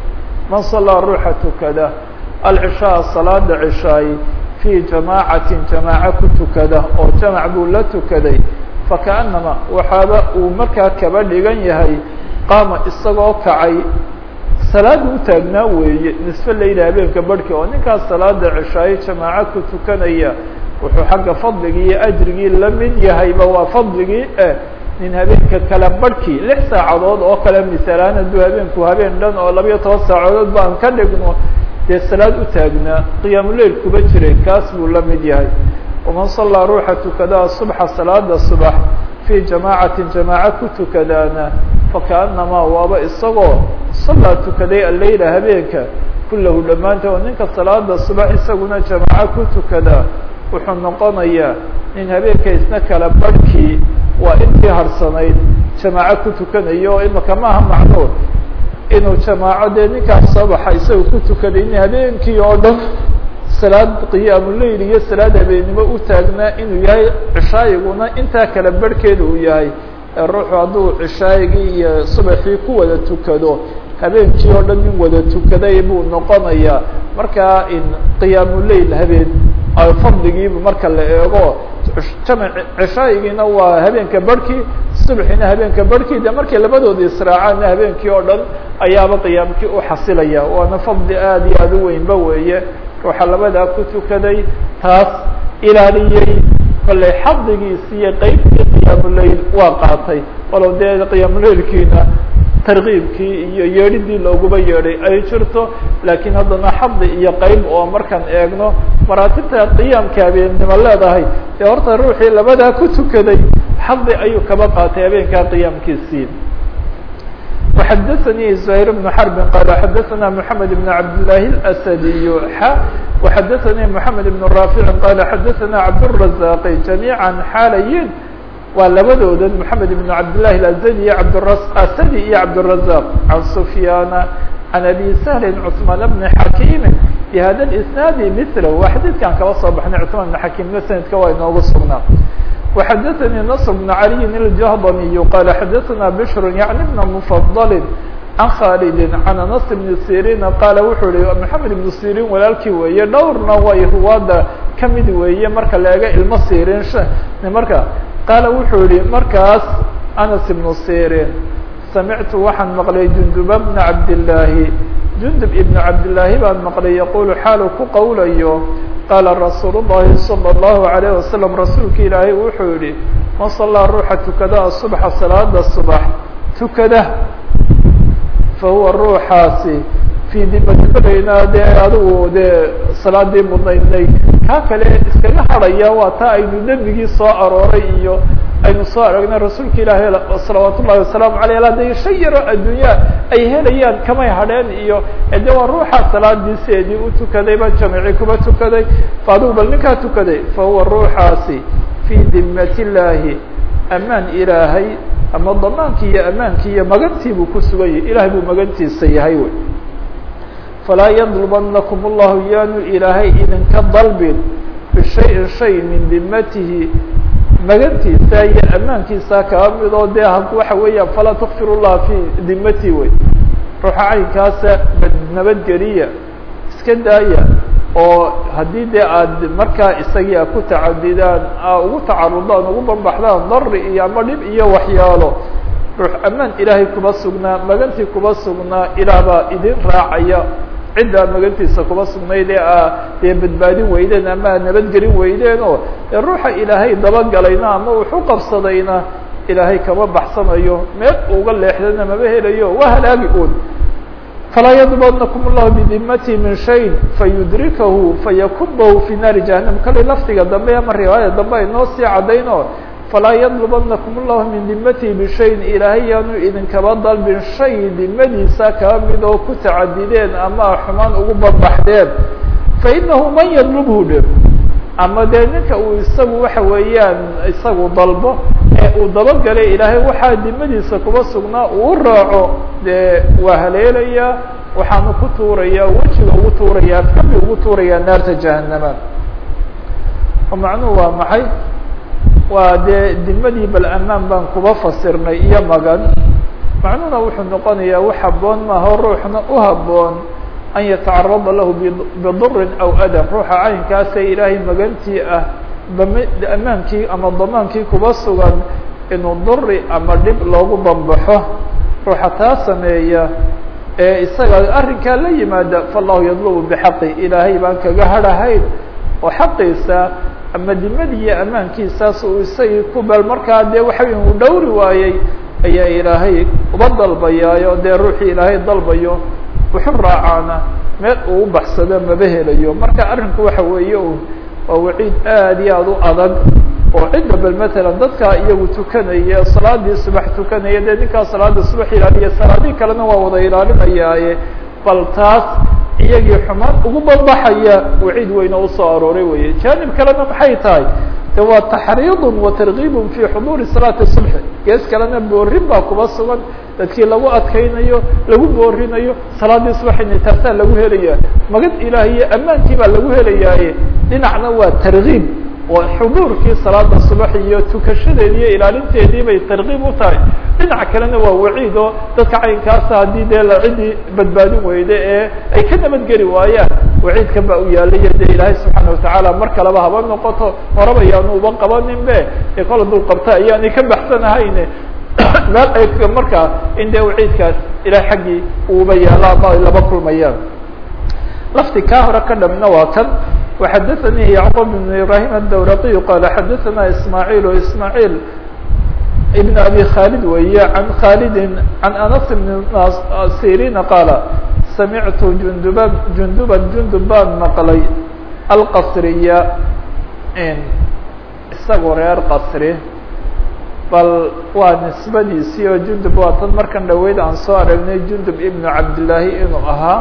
man صلىa ruuxa tukada العشhاء صلاada عشhaay في جamاعaة جamاعة ku tukada oo jamع buu la tukaday فakaأنama waxaaba uu markaa kaba dhigan yahay qaama isagoo kacay salaada u taagnaa weeye nisfe layla habeenka barhki oo ninkaas salaada cishaayo jamaaco ku tukanaya wuxuu xagga fadligii iyo ajrigii la mid yahayba waa fadligii eh nin habeenka kale barhkii lix saacadood oo kale misalaan hadduu habeenku habeen dhan oo labayo toban saacadood baan ka dhigno dee salaad u taagnaa qiyaamuleil kuba jiray kaas buu la mid yahay waman sallaa ruuxa tukadaa subxa salaada subax fii jamaacatin jamaaco ku tukadaana fakaأnamaa waaba isagoo sallaa tukaday alleyla habeenka kullahu dhammaanta oo ninka salaada subax isaguna jamaaco ku tukadaa wuxuu noqonayaa nin habeenka isna kala barhkii waa intii harsanayd jamaaco ku tukanayo oo imaka maaha macnuur inuu jamaaco dee ninkaas sabaxa isaga ku tukaday in habeenkii oo dhan salaad qiyaamuleil iyo salaad habeennimo u taagnaa inuu yahay cishaayiguna intaa kala barhkeeda uu yahay ruuxu hadduu cishaayigii iyo subaxii ku wada tukado habeenkii oo dhan in wada tukaday buu noqonayaa markaa in qiyaamuleil habeen fadligiibu marka la eego jamc cishaayigiina waa habeenka barhkii subaxiina habeenka barhkii de markay labadooda israacaanna habeenkii oo dhan ayaaba qiyaamkii u xasilaya waana fadli aada iyo aada u weynba weeye ruuxa labadaa ku tukaday taas ilaaliyey kolley xadigiisi iyo qeybtii qiyaamuleil waa qaatay walow dee qiyaamuleilkiina tarkiibkii iyo yeedhidii looguba yeedhay ay jirto laakiin haddana xadi iyo qeyb oo markaan eegno maraatibta qiyaamka habeennimo leedahay dee horta ruuxii labadaa ku tukaday xadi ayuu kaba qaatay habeenkaa qiyaamkiisii وxdثnي زهير بن حرب qال xdثna محمد بن عبداللahi الأسدي x وxdثnي محمد بن رافع qال xdثna عبدالرزاq جميعا xاalayin waa labadooda محمد بن عبداللahi الأسدي أسدي iyo عبدالرزاق عن سفyان عن أبي سهل cثمان بن حكيم بhda الإسناaد مثله waa xadيثkan kala soo baxnay cثمان بن حكيمna سندka waa inoogu sugnaa وxdثnي نصر بن علي الجهضمي qال xdثna بشر يعني بن مفضل عن khالد عن أنس بن سيrين qال wuxuu hi محمد بن سيrين walaalkii weeye dhowrna way ruwaada kamid weeye marka la ega ilmo sirin marka qaala wuxuu yihi markaas أنس بن سيrين سمعت waxaan mqلay جندب بن عبداللahi جندب بن عبداللahi baan mqلay يقول xaalu ku qowlayo qاla رasuul الlahi صلى الlaه عليه وسلم rasuulka ilaahay wuxuu yihi man صلىa ruuxa tukada الصبحa salaada صبح tukada fahuwa ruuxaasi fii dimatbaynaa dee adigu dee salaadii mudnaydnay kaa kale iskaga hadhaya waa taa aynu dembigii soo arooray iyo aynu soo aragnay rasuulka ilaahay salawaat ullahi wasalaamu aleyh hadday shan yaro addunya ay helayaan kamay hadheen iyo de waa ruuxa salaadiiseedii u tukaday ba jamici kuba tukaday fa adigu bal ninkaa tukaday fahuwa ruuxaasi fii dimat illaahi amaan ilaahay ama damaankii iyo amaankii iyo magantii buu ku sugan yahay ilahay buu magantiisa yahay wy falaa yadlubanakum allahu yaanu ilaahay idinka dalbin bishayin shay min dimatihi magantiisa iyo amaankiisa kaa midoo dee waxa weeyaan falaa tukfir llaha fi dimati wey ruuxa caynkaasa nabadgeliya iska daaya oo haddii dee aad markaa isagii a ku tacadidaan a ugu tacarudaan ugu banbaxdaan dari iyo ama dhib iyo waxyaalo ruux amaan ilaahay kuba sugnaa magantii kuba sugnaa ilaah baa idin raacaya ciddaa magantiisa kuba sugnayd ee a dee badbaadin weydeen ama a nabadgelin weydeen oo dee ruuxa ilaahay dabagalayna ama wuxu qabsadayna ilaahay kama baxsanayo meel uga leexdana maba helayo waa halaagi un falaa yadbadnakum اllahu bidimati min shay fayudrikahu fayakubahu fi naari jahanam kale lafdiga dambe ama riwaayada dambe ay noo sii cadayno falaa yadlubanakum اllahu min dimatihi bishayin ilaahay yaanu idinkaba dalbin shay dimadiisa kaa mid oo ku tacadideen ama xumaan ugu banbaxdeen fainahu man yadlubhu dhe ama dee ninka uu isagu waxa weeyaan isagu dalbo ee uu dabagalay ilaahay waxaa dimadiisa kuba sugnaa uu raaco dee waa haleelayaa waxaanu ku tuurayaa wejiga ugu tuuraya afkabi ugu tuurayaa naarta jahanama oo macnuhu waa maxay waa dee dimadii bal amaan baan kuba fasirnay iyo magan macnuhuna wuxuu noqonayaa wax haboon maaha ruuxna u haboon an yatacarada lahu bidurin aw adam ruuxa caynkaasee ilaahay magantii ah amaankii ama damaankii kuba sugan inuu duri ama dhib loogu bambaxo ruuxa taa sameeya ee isaga arrinkaa la yimaada fallahu yadlubu bixaqi ilaahay baan kaga hadhahayn oo xaqiisa ama dimadii iyo amaankiisaas uu isagii ku bal markaa dee waxawy uu dhowri waayey ayaa ilaahay uba dalbayaayo dee ruuxii ilaahay dalbayo wuxu raacaana meel uu u baxsado maba helayo marka arrinku waxa weeye un waa waciid aad iyo aad u adag oo cidda bal matalan dadkaa iyagu tukanaya salaadii subax tukanaya dee ninkaa salaada subax ilaaliya salaadii kalena waa wada ilaalinayaaye bal taas iyagii xumaan ugu banbaxaya waciid weyne usoo arooray weye janib kalena maxay tahay de waa taxriidun wa targiibun fi xuduuri salaati subxi gees kalena boorin baa kuba sugan dadkii lagu adkaynayo lagu boorinayo salaadii subaxina taasaa lagu helaya magad ilaah iyo ammaankii baa lagu helayaaye dhinacna waa targiib oo xuduurkii salaada subax iyo tukashadeedi iyo ilaalinteedii bay targiib u tahay dhinac kalena waa waciid oo dadka caynkaasa haddii dee la ciddii badbaadin weyde ee ay ka nabadgeli waayaan waciidkan baa u yaalayo dee ilaahay subxaana watacaala mar kaleba haba noqoto horaba yaanu uba qabanin be ee kol hadduu qabta ayaanay ka baxsanahayne meel ay markaa in dee waciidkaas ilahay xaggii uuba yaalo ama ay laba kulmayaan lafti kaa hore ka dhamna waa kan وxadثnي يعقوب بن إبراهيم الdورقي qال xadثna إسماعيل إسماعيل بن أبي khالد wey عن khالد عن أنس بن سيrين qال سمعت جندبا جندبا جندب baan مqلay الqصرية isagoo reer qصri bal waa nisbadiisii oo jundub waa tan markan dhaweyd aan soo aragnay jundub ibnu cabdillaahi inuu ahaa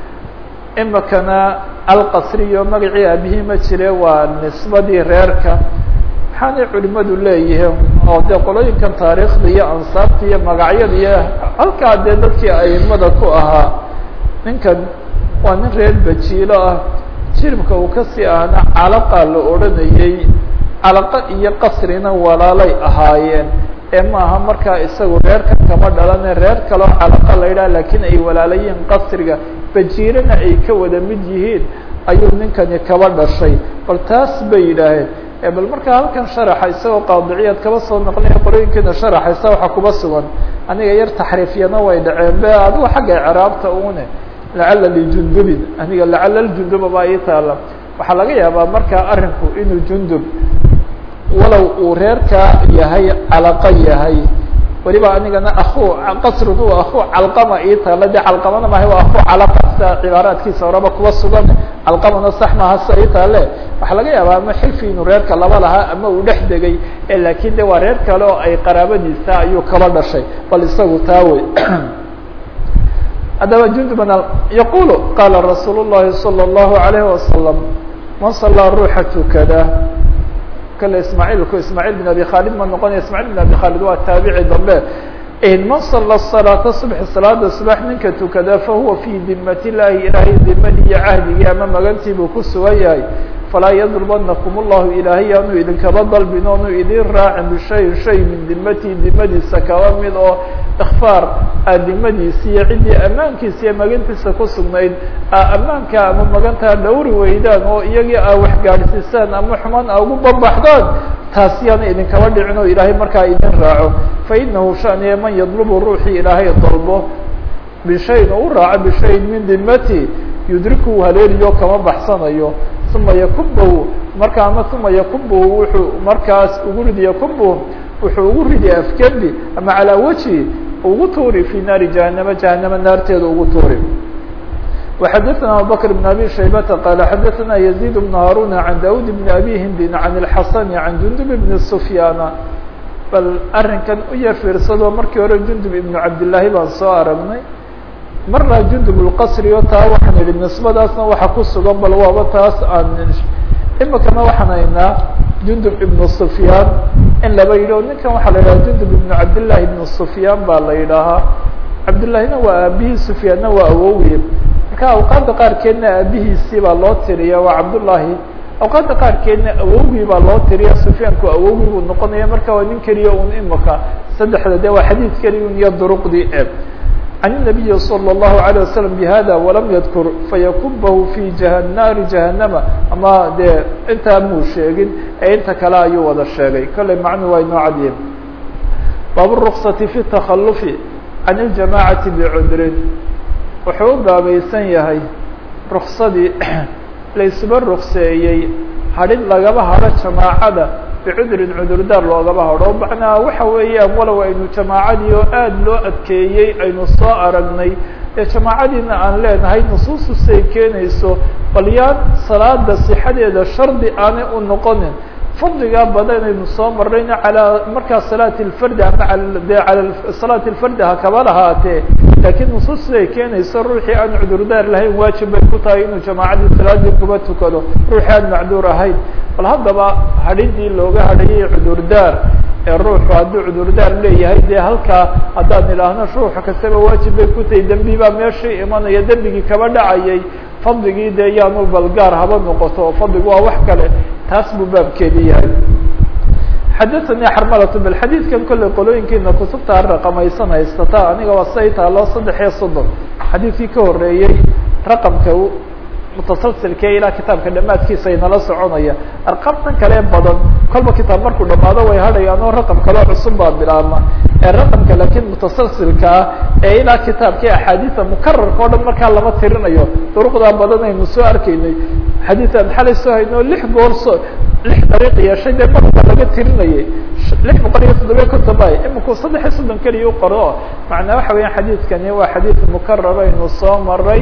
imikana alqasriyo magacii aabihii ma jire waa nisbadii reerka maxaanay culimadu leeyihiin oo dee qolooyinkan taariikhda iyo ansaabta iyo magacyada iyo halkaa dee dadkii aimada ku ahaa ninkan waa nin reer bajiilo ah jiribka uu kasii ahna calaqa la odhanayey calaqa iyo qasrina walaalay ahaayeen ee maaha markaa isagu reerkan kama dhalane reer kaleo calaqa la yidhaha lakiin ay walaalayiin qasriga bajiirana ay ka wada mid yihiin ayuu ninkani kaba dhashay bal taas bay yidhaaheen bal markaa halkan sharaxa isagoo qaadiciyaad kaba soo noqnaya qorooyinkiina sharaxaysa waxaa kuba sugan aniga yar taxriifyana way dhaceen be adigu xagga icraabta une lacala lijundubin aniga lacala ljunduba baa ii taala waxaa laga yaabaa markaa arinku inuu jundub walow uu reerkaa yahay calaqa yahay weliba anigana aku qasrigu aku calqama ii taala de calqamana mahay waa aku calaqa sida cibaaraadkiisa horeba kuba sugan calqamana sax maaha sida ii taale waxaa laga yaabaa ama xilfi inuu reerka laba lahaa ama uu dhex degay lakin de waa reer kale oo ay qaraabadiisa ayuu kaba dhashay bal isagu taa wey haddaba jundubna yaqulu qala rasuul الlahi salى الlahu عalayه wasalam man salaa ruuxa tukada kale ismaaعilku ismaaعil bin abi khalid ma noqonaya ismaaعil bin abi khalid waa taabici dambe man sala salaata subxi salaada subax ninka tukada fahuwa fii dimat illahi ilaahay dimadii iyo cahdigii ama magantii buu ku sugan yahay falaa yadlubanakum allahu ilaahay yaanu idinkaba dalbin oonu idin raacin bishayin shay min dimatii dimadiisa kaba mid oo ikfaar aa dimadiisi iyo ciddii ammaankiisa iyo magantiisa ku sugnayd aa ammaanka ama magantaa dhowri weydaan oo iyagii aa waxgaadhsiisaan ama xumaan aa ugu babaxdaan taas yaana idinkaba dhicin oo ilaahay markaa idin raaco fainahu shaniye man yadlubu ruuxii ilaahay dalbo bishayin oo u raaco bishayin min dimati yudriku haleeliyo kama baxsanayo uma yakubahu marka ama uma yakubahu wuxuu markaas ugu ridi yakubahu wuxuu ugu ridi afkebi ama calaa wajhi ugu tuuri fi naari jahanama jahanama naarteeda ugu tuuri وxadثna abubكر بن abي شhaybةa qال xadثna يزيد بن هاrون عن daud بن abي hindin عن الحaسن عن jundب بن سفyاn bal arinkan u yar fiirsado markii hore jundub iبن cabdاللahi baan soo aragnay marna jundub الqasri o taa waxaan idhi nisbadaasna waxa ku sugan bal waaba taas aan imikana waxaan haynaa jundub iبن سفyاn in laba yidhi ninkan waxaa la yidhaha jundub iبن cabdاللahi iبن سفyاn baa la yidhaahaa cabdالlahina waa aabihii سفyaanna waa awowiye marka awqaadda qaarkeedna aabihiisii baa loo tiriya waa cabdullaahi awqaadda qaarkeedna awowgii baa loo tiriya sufyaanku awowgii buu noqonaya marka waa nin keliya un imika saddexda de waa xadiid keliya un iyo duruqdii eeb can الnabiyi salى الlahu عalيه wasalam bihada walam yadkur fayakubahu fi jah naari jahanama ama dee intaa muu sheegin ee inta kale ayuu wada sheegay kolley macnuu waa inoo cadyihin baabu الruksati fi الtakhalufi can اljamacati bcudrin wuxuu u baabaysan yahay ruksadii laysuba rukseeyey hadhin lagaba hadho jamaacada bicudrin cudurdaar loogaba hadho macnaa waxa weeyaan walow aynu jamaacadii oo aada loo adkeeyey aynu soo aragnay ee jamaacadiina aan leenahay nusuustu say keenayso bal yaan salaada sixadeeda shardi aanay u noqonin fadligaa badan aynu soo marnayna calaa markaa salaat lfardi ama de ala salaat lfardi ha kaba lahaatee laakiin nusuus siday keenayso ruuxii aan cudurdaar lahayn waajib bay ku tahay inuu jamaacadii salaadii kuba tukado ruuxii aan macduur ahayn bal haddaba hadhidii looga hadhayay cudurdaar ee ruuxu hadduu cudurdaar leeyahay dee halkaa haddaan idhaahno ruuxa kastaba waajib bay ku tahay dembi baa meeshii imanaya dembigii kaba dhacayay fadligii dee yaanu balgaar haba noqoto fadligu waa wax kale taas buu baabkeedi yahay xadaثnي xrmlة bl xadiidkan kolley qolooyinkiina kutubta raqamaysan haystata aniga waa say taalo saddex iyo soddon xadiidkii ka horeeyey raqamka mutasalsilkee ilaa kitaabka dhamaadkiisa inala soconaya arqabtan kale badan kolba kitaab markuu dhamaado way hadhayaan oo raqam kaleo cusub baa bilaabma ee raqamka laakiin mutasalsilka ah ee ilaa kitaabkii axaadiida mukararka o dhan markaa lama tirinayo duruqdaa badan aynu soo arkaynay xadiian xalay soo hayno lix goor so lix dariiq yeeshay dee marka laga tirinayay lix boqol iyo toddobiya konton bay iminku saddex iyo soddon keliya u qoro macnaa waxa weeyaan xadiidkani waa xadiid mukarar aynu soo maray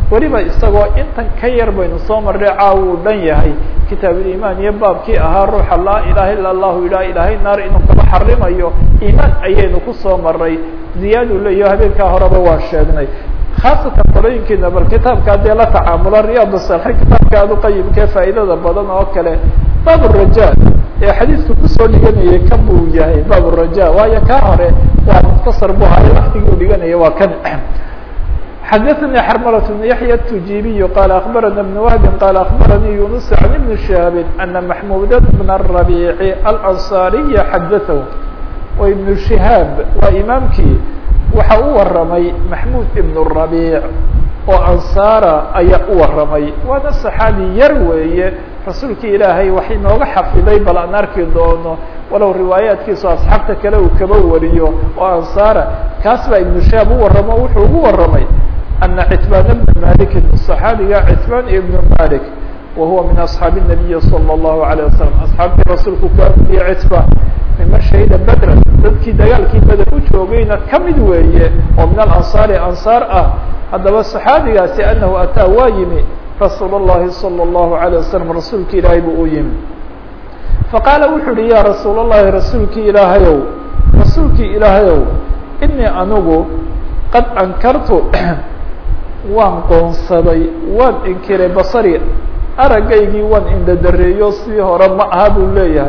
weliba isagoo intan ka yar baynu soo marray caawa uu dhan yahay kitaabulimaan iyo baabkii ahaa ruuxa laa ilaha ila allahu idhaa ilaahay naar inuu kaba xarimayo iimaan ayaynu kusoo maray ziyaadu leeyaho habeenkaa horeba waa sheegnay khaasatan qolooyinkiina bal kitaabka haddee la tacaamula riyaad salixiin kitaabka aad uqayimkee faa'idada badan oo kale baab raja ee xadiidka kusoo dhiganayay kan buu yahay baab raja waayo kaa hore waa mukhtasar bu hayo waktigii u dhiganaya waa kan xadaثnي xrmlة بن yaحyى التujibiي qال أخbarana بن وهb qال أخbarnii يuنس عن بن شهاب أنa محmud بن الربيع الأنصاaري xadaثه o iبن شهاaب waa imaamkii waxa u waramay محmud بن الربيع oo ansaara ayaa u waramay waana صaxaabi yar weeye rasuulki ilaahay wax inooga xafiday bal aan arki doono walow riwaayaatkiisu asxaabta kale uu kaba wariyo oo ansaara kaas baa iبن شهاaب u waramo wuxuu ugu waramay أن cتبان بن مالك صحaabiga cتبان بن مالك وهuوa min أصحاaب النبي صلى الله عليه وسلم أصxaabtii rasuulku ku amriye cتبان mima شhahida bedra dadkii dagaalkii beder u joogayna kamid weeye oo min الأنصاaر أنصاar ah haddaba صحaabigaasi أنه أtىa waa yimi رasuul الlahi صلى الله عليه وسلم rasuulki ilaahay buu u yimi faqاala wuxu uhi ya rasuul الlahi rasuulki ilaahayow rasuulki ilaahayow إنii anigu qad ankartu waan qoonsaday waan inkiray basari aragaygii waan indhadareeyo sidii hore ma aha buu leeyahay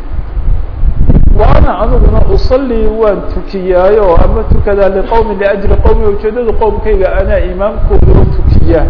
wa ana aniguna usalii waan tukiyaayo ama tukadaa liqowmi liajli qowmi ujeedada qowmkayga anaa imaamkooda u tukiyaa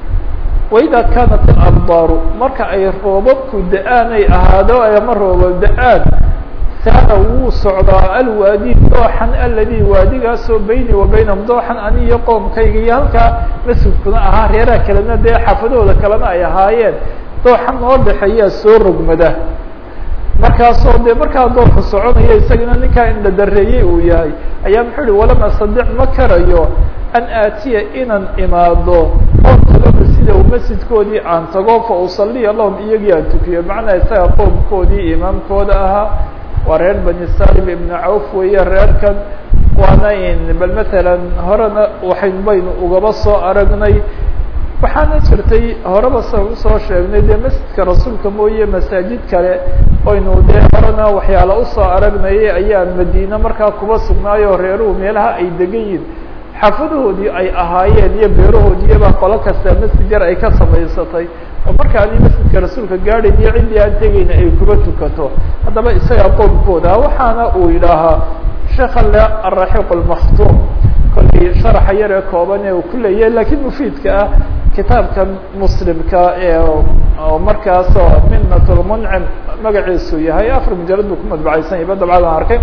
waidaa kaanat alabdaaru marka ay roobabku da-aan ay ahaado ama roobab da-aan saara wuu socdaa alwaadi dooxan aladi waadigaasoo beyni wa baynahum dooxan ani iyo qoomkayga iyo halkaa masjidkuna ahaa reeraha kalena dee xaafadahooda kalena ay ahaayeen dooxan noo dhexeeyaa soo rogmada markaasoo dee markaa doorka soconaya isagana ninkaa indhadareeyey uu yahay ayaa muxuu uhi walam astadic ma karayo an aatiya inaan imaado oon tagaba sida uu masjidkoodii aan tago fa usaliya lahum iyagii aan tukiyo macnaa isaga qoomkoodii imaamkooda ahaa waa reer bani salim ibnu cawf weeye reerkan waana in bal matalan horena waxayn baynu ugaba soo aragnay waxaana jirtay horeba sa usoo sheegnay dee masjidka rasuulka mooye masaajid kale oynu dee horena waxyaala usoo aragnayay ayaa madiine markaa kuba sugnaayo reeruhu meelaha ay degan yihin xaafadahoodii ay ahaayeen iyo beerahoodiiyabaa qolo kasta masjid yar ay ka samaysatay oo marka adi masjidka rasuulka gaadhayn iyo ciddii aan tegayna ay kuba tukato haddaba isagaa qoomkooda waxaana uu yidhaahaa sheekha le araxiq lmaktuum kollay sharaxa yar ee kooban ee uu ku leeyahay lakiin mufiidka ah kitaabkan muslimka ee markaasoo minat lmuncim magaciisu yahay afar mujalad buu ku madbacaysan yahy ba dabcadan arkay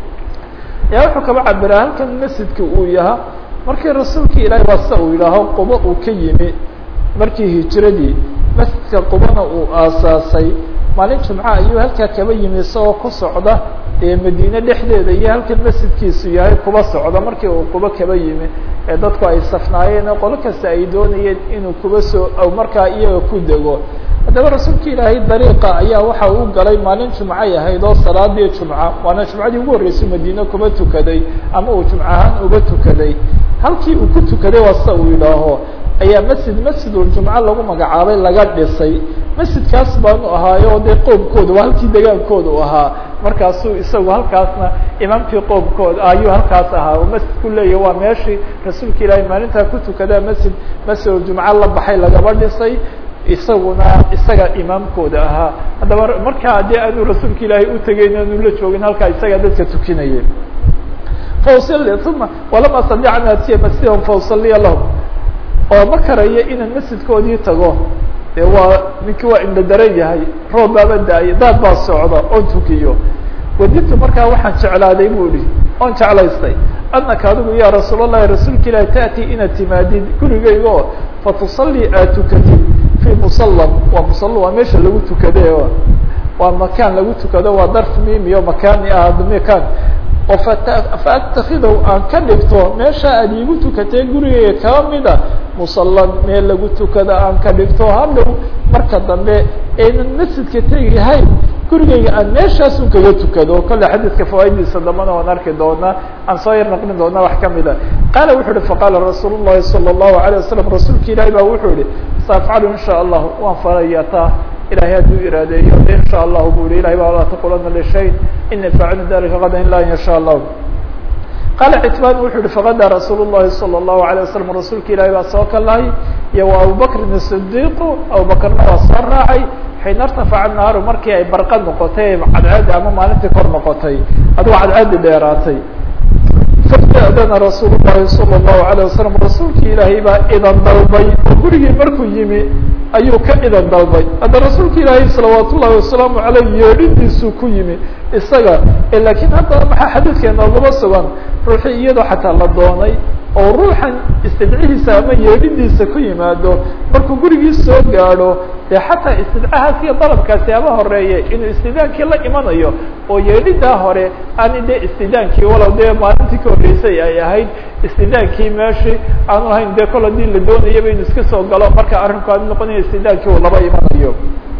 yaa wuxuu kaba cabiraa halkan masjidka uu yahaa markii rasuulki ilaahay waa sida uu yidhaaho quba uu ka yimi markii hijiradii masjidka qubana uu aasaasay maalin jumca ayuu halkaa kaba yimi isagoo ku socda ee madiine dhexdeeda iyo halkan masjidkiisu yahay kuba socda markii uu quba kaba yimi ee dadku ay safnaayeen oo qolo kasta ay doonayeen inuu kuba soo markaa iyaga ku dego haddaba rasuulka ilaahay dariiqa ayaa waxa uu galay maalin jumcay ahayd oo salaadii jumca waana jumcadii ugu horreysay madiine kuba tukaday ama uu jumca ahaan uba tukaday halkii uu ku tukaday waa sida uu yidhaaho ayaa masjid masjiduljumca lagu magacaabay laga dhisay masjidkaas baanu ahaayo dee qoomkooda waa halkii degaankooda u ahaa markaasuu isagu halkaasna imaamkii qoomkooda ayuu halkaas ahaa oo masjidku leeyahy waa meeshii rasuulka ilaahay maalintaa ku tukadaa masjid masjiduljumca la baxay lagaba dhisay isaguna isaga imaamkooda ahaa haddaba markaa haddii aanu rasuulka ilaahay utegeyn aanu la joogin halkaa isagaa dadka tukinaya fausali uma walam astadic an aatiya masjidahum fausaliya lahum oo ma karayo inaan masjidkoodii tago dee waa ninkii waa indhadaran yahay roob baaba da-ay daad baa socda oon tukiyo wadintu markaa waxaan jeclaaday bu ihi oon jeclaystay anaka adigu ya rasuul allahi rasuulka ilahi taأti inaad timaadid gurigayga oo fatusallii aad tukatid fii musalam waa musal waa meesha lagu tukade waa makaan lagu tukado waa darf mimiyo makaani ah makaan oo faatakidow aan ka dhigto meesha aad iigu tukatee gurigayga kaba mida musalan meel lagu tukada aan ka dhigto hadhow marka dambe aynan masjidka tegihayn gurigayga aan meeshaasun kaga tukado kolle xadiidka fawaaiddiisa dambana waan arki doonaa aan soo yar naqlin doonaa wax kamida qaala wuxuu uhi faqaala rasuul الlahi salى الlahu عalيه wasalam rasuulka ilaahi baa wuxuu yihi saafcalu in shaء allah waan faraya taa ilahay hadduu iraadeeyo in shaء allahu bu yihi ilahay ba laa taqulana lishayn ini faacilu dalika kada ila in sha allah qaala citbaan wuxuu yihi faqadaa rasuul الlahi salى الlahu عalيه wasalam rasuulka ilahi baa soo kalahay iyo wa abubakrin الصdiiqu abubakrna waa soo raacay xiina irtafaca naaru markii ay barqa noqotay cadceedi ama maalintii kor noqotay adugo cadceedi dheeraatay fasta'dana rasuul الlahi salى الlahu عalيه wasalam rasuulkii ilaahay baa idan dalbay oo gurigii markuu yimi ayuu ka idan dalbay hadda rasuulka ilaahay salawaat ullahi wasalaamu aleyh yeedhidiisuu ku yimi isaga lakiin hadda maxaa xadiidka inoogaba sugan ruuxii iyadoo xataa la doonay oo ruuxan istidcihiisa ama yeedhidiisa ku yimaado markuu gurigii soo gaadho dee xataa istidcahaas iyo dalabkaasi ama horeeye inuu istidaankii la imanayo oo yeedhidaa hore aani dee istidaankii walow dee maalintii ka horreysay ay ahayd istidaankii meeshii aanu ahayn dee kol hadii la doonayaba inu iska soo galo marka arrinku aanu noqonayo istidaankii uu laba imanayo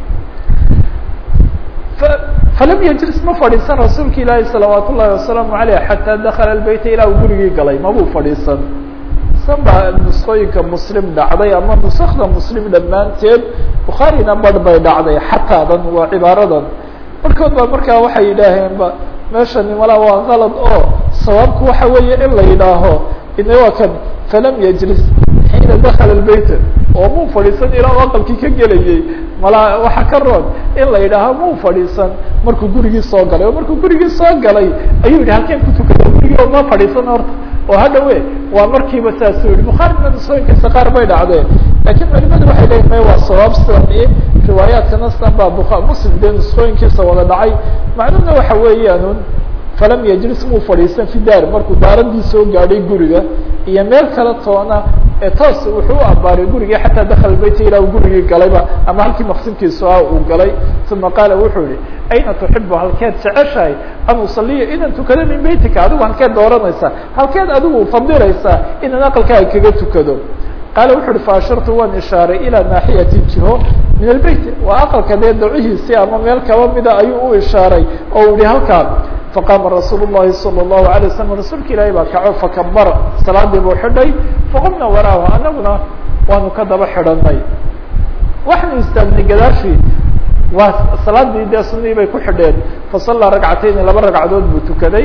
falam yajlis ma fadhiisan rasuulka ilaahi salawaat ullahi wasalaamu aleyh xataa dakala lbeyta ilaa uu gurigii galay mabuu fadhiisan san baa nusqooyinka muslim dhacday ama nusakda muslim dhammaanteed bukhaarina barh bay dhacday xataadan waa cibaaradan markood baa markaa waxay yidhaaheen ba meeshani malaa waa kalad oo sawaabku waxa weeye in la yidhaaho ina waa kan falam yajlis xiina dakala lbeyta oo muu fadhiisan ilaa u aqalkii ka gelayay malaa waxa ka roon in la yidhaaho muu fadhiisan markuu gurigii soo galay oo markuu gurigii soo galay ayuu yihi halkeen ku tukada gurigii oo ma fadhiisan horta oo hadhawe waa markiiba saasuu yihi bukhaarina nusooyinkiisa qaar bay dhacdeen lakiin culimadu waxay leeyihin may waa sawaab sidan iyo riwaayaadkana sidan baa bua muslim dee nusooyinkiisa wada dhacay macnuhuna waxa weeyaanun falam yajlis muu fadhiisan fi daar markuu daaradii soo gaadhay guriga iyo meel kala toona ee toos wuxuu u ambaaray gurigii xataa dakala beyta ilaa uu gurigii galayba ama halkii maqsinkiisu ah uu galay uma qaala wuxuu yihi ayna tuxibu halkeed jeceshahay an usaliya inaan tukado min beytika adigu halkeed dooranaysaa halkeed adigu fadilaysaa inaan aqalkaaga kaga tukado qaala wuxu uhi faashirtu waan ishaaray ilaa naaxiyati jiho min albeyt waa aqalka dee dacihiisii ama meel kaba mida ayuu u ishaaray oo u yihi halkaa faqaama rasuul الlahi salى الlahu عalيه waslm rasuulka ilaahi baa kaco fakabara salaadii buu xidhay faqumna waraahu anaguna waanu ka daba xidhanay waxaanu istaagnay gadaashii waa salaadii dee sunihii bay ku xidheen fasallaa ragcatayni laba ragcadood buu tukaday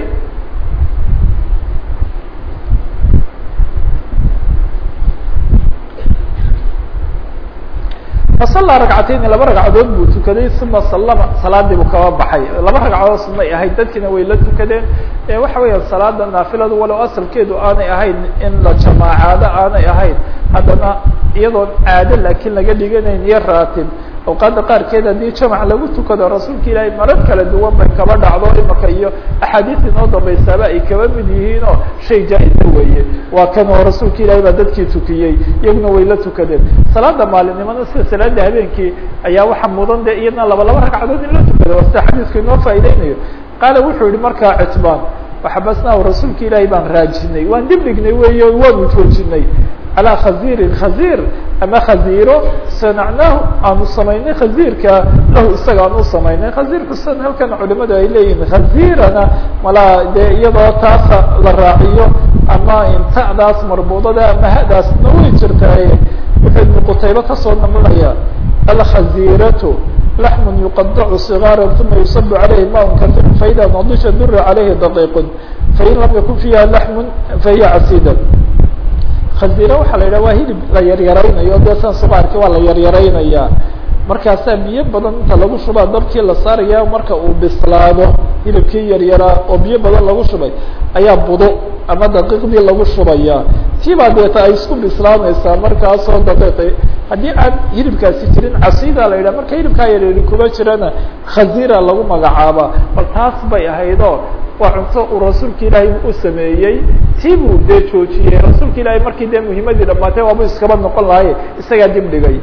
fasallaa ragcatayni laba ragcadood buu tukaday uma sallama salaadii buu kaba baxay laba ragcadood sunay ahayd dadkiina way la tukadeen waxa weeya salaada naafiladu walow asalkeedu aanay ahayn in la jamaacaado aanay ahayn haddana iyadoon caado laakiin laga dhiganayn iyo raatib awqaada qaarkeed haddii jamac lagu tukado rasuulka ilaahay marar kala duwan bay kaba dhacdo imaka iyo axaadiis inoo dambaysaaba ay kaba mid yihiin oo shay jaa-isa weeye waa kan oo rasuulka ilaahay baa dadkii tukiyey iyaguna way la tukadeen salaada maalinimada sida salaada habeenkii ayaa waxa mudan de iyadna laba laba ragcadood in la tukado sida xadiisku inoo faaideynayo qaala wuxuu yihi markaa citbaan waxabasnaahu rasuulka ilaahay baan raajinay waan dib dhignay weey waanu joojinay calى khaziirin khaziir ama khaziiro sanacnaahu aanu samaynay khaziirka lahu isaga aan u samaynay khaziirku san halkan culimadu ay leeyihin khaziirana malaa dee iyadoo taasa la raaciyo ama intadaas marbuudada ama hadaasna way jirtaaye wuxuu ibnu qutayba kasoo naqlinaya alkhaziiratu laxm yuqadacu صigaara uma yusabu عalayhi maun kair faida nadisha dura عalayhi daqiiq fain lam yakun fiiha laxm fahiya casida khazira waxaa la yidhah waa hilib la yaryaraynayo dee san suqaarki waa la yaryaraynaya markaasaa biyo badan inta lagu shubaa dabkii la saaraya marka uu bislaado hilibkii yaryaraa oo biyo badan lagu shubay ayaa budo ama daqiiqdii lagu shubaya tiibaa deeta ay isku bislaanaysaa markaasoo daqiiqi haddii aan hilibkaasi jirin casida la yidhah marka hilibkaa yaryari kuma jirana khazira lagu magacaaba bal taas bay ahaydoo waa cunto uu rasuulka ilaahay u sameeyey tii buu dee joojiyey rasuulka ilaahay markii dee muhimadii dhamaatay waaba iskaba noqon lahaye isagaa dib dhigay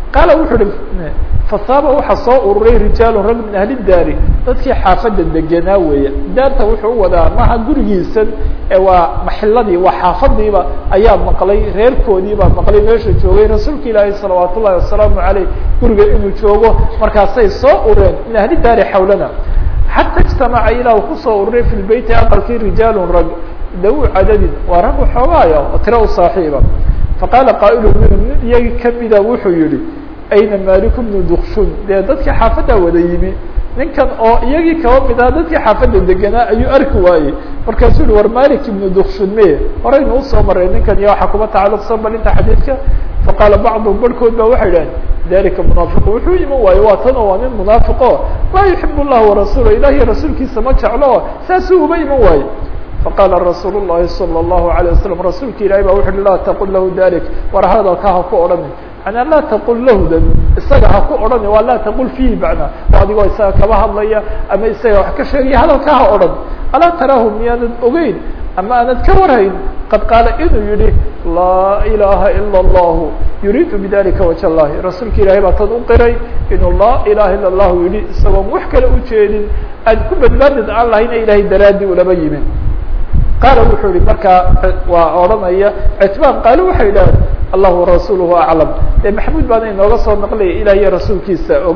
qaala wuxuu hi fasaaba waxaa soo ururay rijaalu rag min ahli daari dadkii xaafadda degenaa weeye daarta wuxuu u wadaa maha gurigiisan ee waa maxiladii waa xaafadiiba ayaa maqlay reerkoodiibaa maqlay meesha joogay rasuulka ilaahi salawaat ullahi wasalaamu caleyh guriga inuu joogo markaasay soo ureen min ahli daari xawlana xata ijtamaca ilaa uu kusoo ururay fi lbeyti aqalkii rijaalun rag dawu cadadin waa rag waxoogaaya oo tiro u saaxiiba faqaala qaa'ilu minhum nin iyagii kamida wuxuu yihi ayna maliku bnu dukshun dee dadkii xaafaddaa wada yimi ninkan oo iyagii kaba mid aha dadkii xaafadda degenaa ayuu arki waayey markaasuu yihi war malik ibnu dukshun me horaynu usoo maray ninkan iyo waxaa kuma tacalluqsan balinta xadiidka faqaala bacduhum barhkood ba waxay idhaheen dalika munaafiqu wuxuu iman waayo waa tan oo waa nin munaafiqo laa yuxib llah warasuula ilah iyo rasuulkiisa ma jeclo saasuu uma iman waaye faqaala rasuul الlahi salى الlahu عalيه wasalam rasuulka ilahi ba wuxu uhi laa taqul lahu dalik war hadalka ha ku odhani manaa laa taqul lahdan isaga ha ku odhani waa laa taqul fiihi macnaa oo adigoo isaga kaba hadlaya ama isaga wax ka sheegaya hadalka ha odhan alaa taraahu miyaanad ogeyn ama aanad ka warhayn qad qaala inuu yihi laa ilaha ilا اllahu yuriidu bidalika waj اllahi rasuulka ilahay baa tan u qiray inuu laa ilaha ila اllahu yihi isagoon wax kale ujeedin aad ku badbaadid aan lahayna ilahay daraadi ulama yimin qaala wuxuu yihi markaa waa odhanaya citbaan qaalo waxay idhaaheen allah warasuuluhu aclam dee maxamuud baana inooga soo naqlaya ilah iyo rasuulkiisa og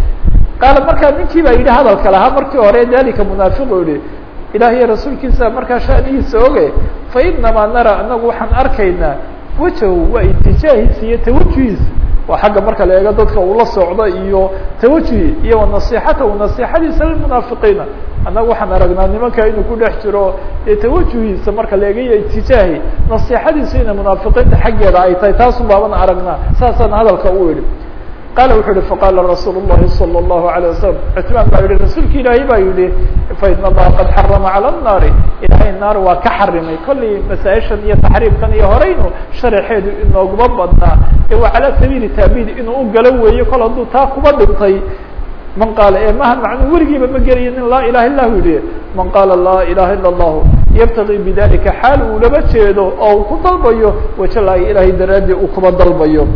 qaala markaa ninkii baa yidhi hadalka lahaa markii hore dalika munaafiqu yihi ilah iyo rasuulkiisa markaa shanigiisa oge fa inamaa nara anagu waxaan arkaynaa wajahu waa itijaahiisa iyo tawajuhiisa waa xagga marka la eego dadka ula socdo iyo tawajuhi iyo wanasixatahu nasixadiisa lilmunaafiqiina annaga waxaan aragnaa nimanka inuu ku dhex jiro dee tawajuhiisa marka la eegayo itijaahi nasixadiisu inay munaafiqiinta xaggeeda ay tahay taasun baaban aragnaa saasaan hadalka u idhi qaala wuxuu yihi faqaala rasuul الlahi salى الlahu عalيه wasalam cutmaan baa yihi rasuulka ilaahay baa yihi faina allaha qad xarama calى الnaari ilahay naar waa ka xarimay kollay masaaishan iyo taxriimkan iyo horeynu sharaxeedu inooguma badnaa ee waa calaa sabiili taabid inuu u galo weeyo kol hadduu taa kuba dhintay man qaala ee maha macnuu weligiiba ma gelayo nin laa ilaha ilahu yihi man qaala laa ilaha ilا الlahu yabtagi bidalika xaal uu laba jeedo oo uu ku dalbayo wajalaahi ilahay daraadii uu kuba dalbayo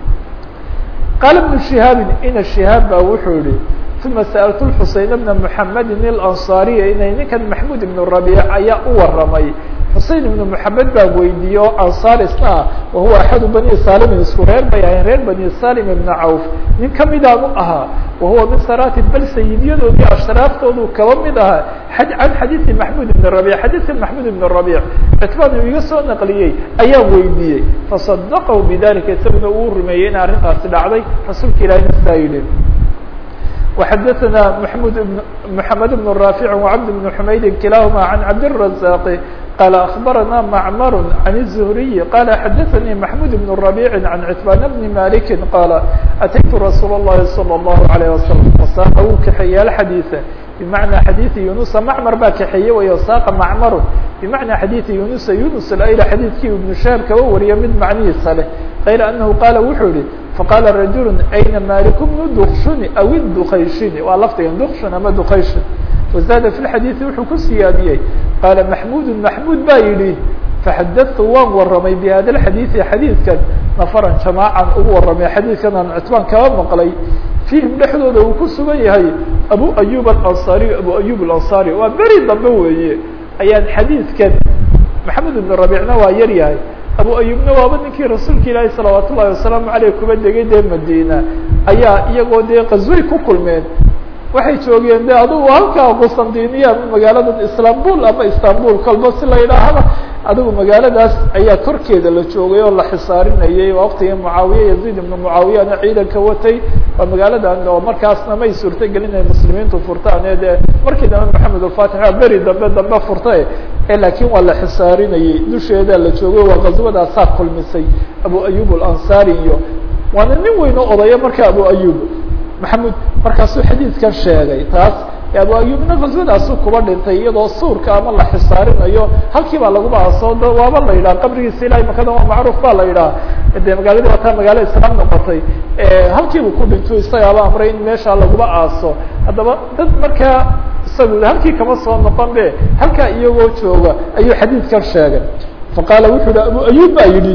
qaala بن شihaabi ina شihaab ba wuxuu yihi uma sألtu xuseyn بna mحamedi اlanصاariya inay ninkan maxmud ibn rabic ayaa u waramay xusein ibn mحamed baan weydiiye o ansaar isna ah wahuwa axadu bani salimin isku reer bay ahayn reer bani salim ibn cawf nin kamidaan u ahaa wahuwa min sarati bal sayidyadoodii ashraaftoodu kaba mid ahaa can xadiiثi maxmud ibn rabic xadiiثka maxmud ibn rabic citbaan uu iga soo naqliyey ayaan weydiiyey faصadaqahu bidalika isaguna uu rumeeyey in arrintaasi dhacday rasuulka ilahina sidaa yidhi وxadثna محمud بن محamed بن رافع وعبد بن حmayd kilahma عن cabd الرزاq qال أخبرنا معmر عن الزهري qال xdثnي محمود بن ربيع عن عتبان بن مالك qال أتيت رsuuل اللhi صلى الله عليه وسلم وsاq wuu kaxeeye الxadيث بمعنى xadيث يuنuسa معmر baa kaxeeye way sاq معmر بمعنى xadيث يuنuسa يuنس الأyl xadيثkii iبن شhهر kaba wariya mid macnihiisa leh غayr أنه qاla wuxuu yihi faqاla رaجuل أyna mالك بن dkshuni أو الdkayshini waa lafdiga dkshun ama dkayshin وزاad في الxadيث wuxuu ku siyaadiyey qاala محmud محmud baa yihi فxadثtu waan waramay بhada الxadيثi xadيثkan نفرا جamاعan ugu waramay xadيثkan aan cتbaan kaba maqlay فيhim dhexdooda uu ku sugan yahay abu أyub الأنصاري abu أyub الأنصاري waa beri dambe weeye ayaan xadيثkan محamed بن ربيعna waa yar yahay abu ayubna waaba ninkii rasuulka ilaahi salawaat ullahi wasalaamu aleyh kuba degay dee madina ayaa iyagoo dee qazway ku kulmeen waxay joogeen de adugu halkaa qustandiniya ama magaalada istanbul ama istanbul kolba si la yidhaahaba adigu magaaladaas ayaa korkeeda la joogay oo la xisaarinayay waqtigii mucaawiya yaziid ibnu mucaawiyana ciidanka watay waa magaaladan oo markaasna may suurta gelin ay muslimiintu furtaan ee dee markii dambe maxamed alfatix waa beri dambe dambe furta e laakiin waa la xisaarinayay dusheeda la joogay waa qaswadaasaa kulmisay abu ayub alansari iyo waana nin weyn oo odaya marka abu ayub maxamud markaasuu xadiidkan sheegay taas abu ayubna qaswadaasu kuba dhintay iyadoo suurka ama la xisaarinayo halkii baa laguba aso waaba la yidhaha qabrigiisa ilahay makada waa macruuf ba la yidhaha de magaaladii wataa magaalo islaam noqotay halkiibu ku dhinto isagaaba amray in meesha laguba aaso haddaba dad markaa isagu halkii kama soo noqon be halkaa iyagoo jooga ayuu xadiidkan sheegay faqaala wuxuu yihi abu ayub baa yidhi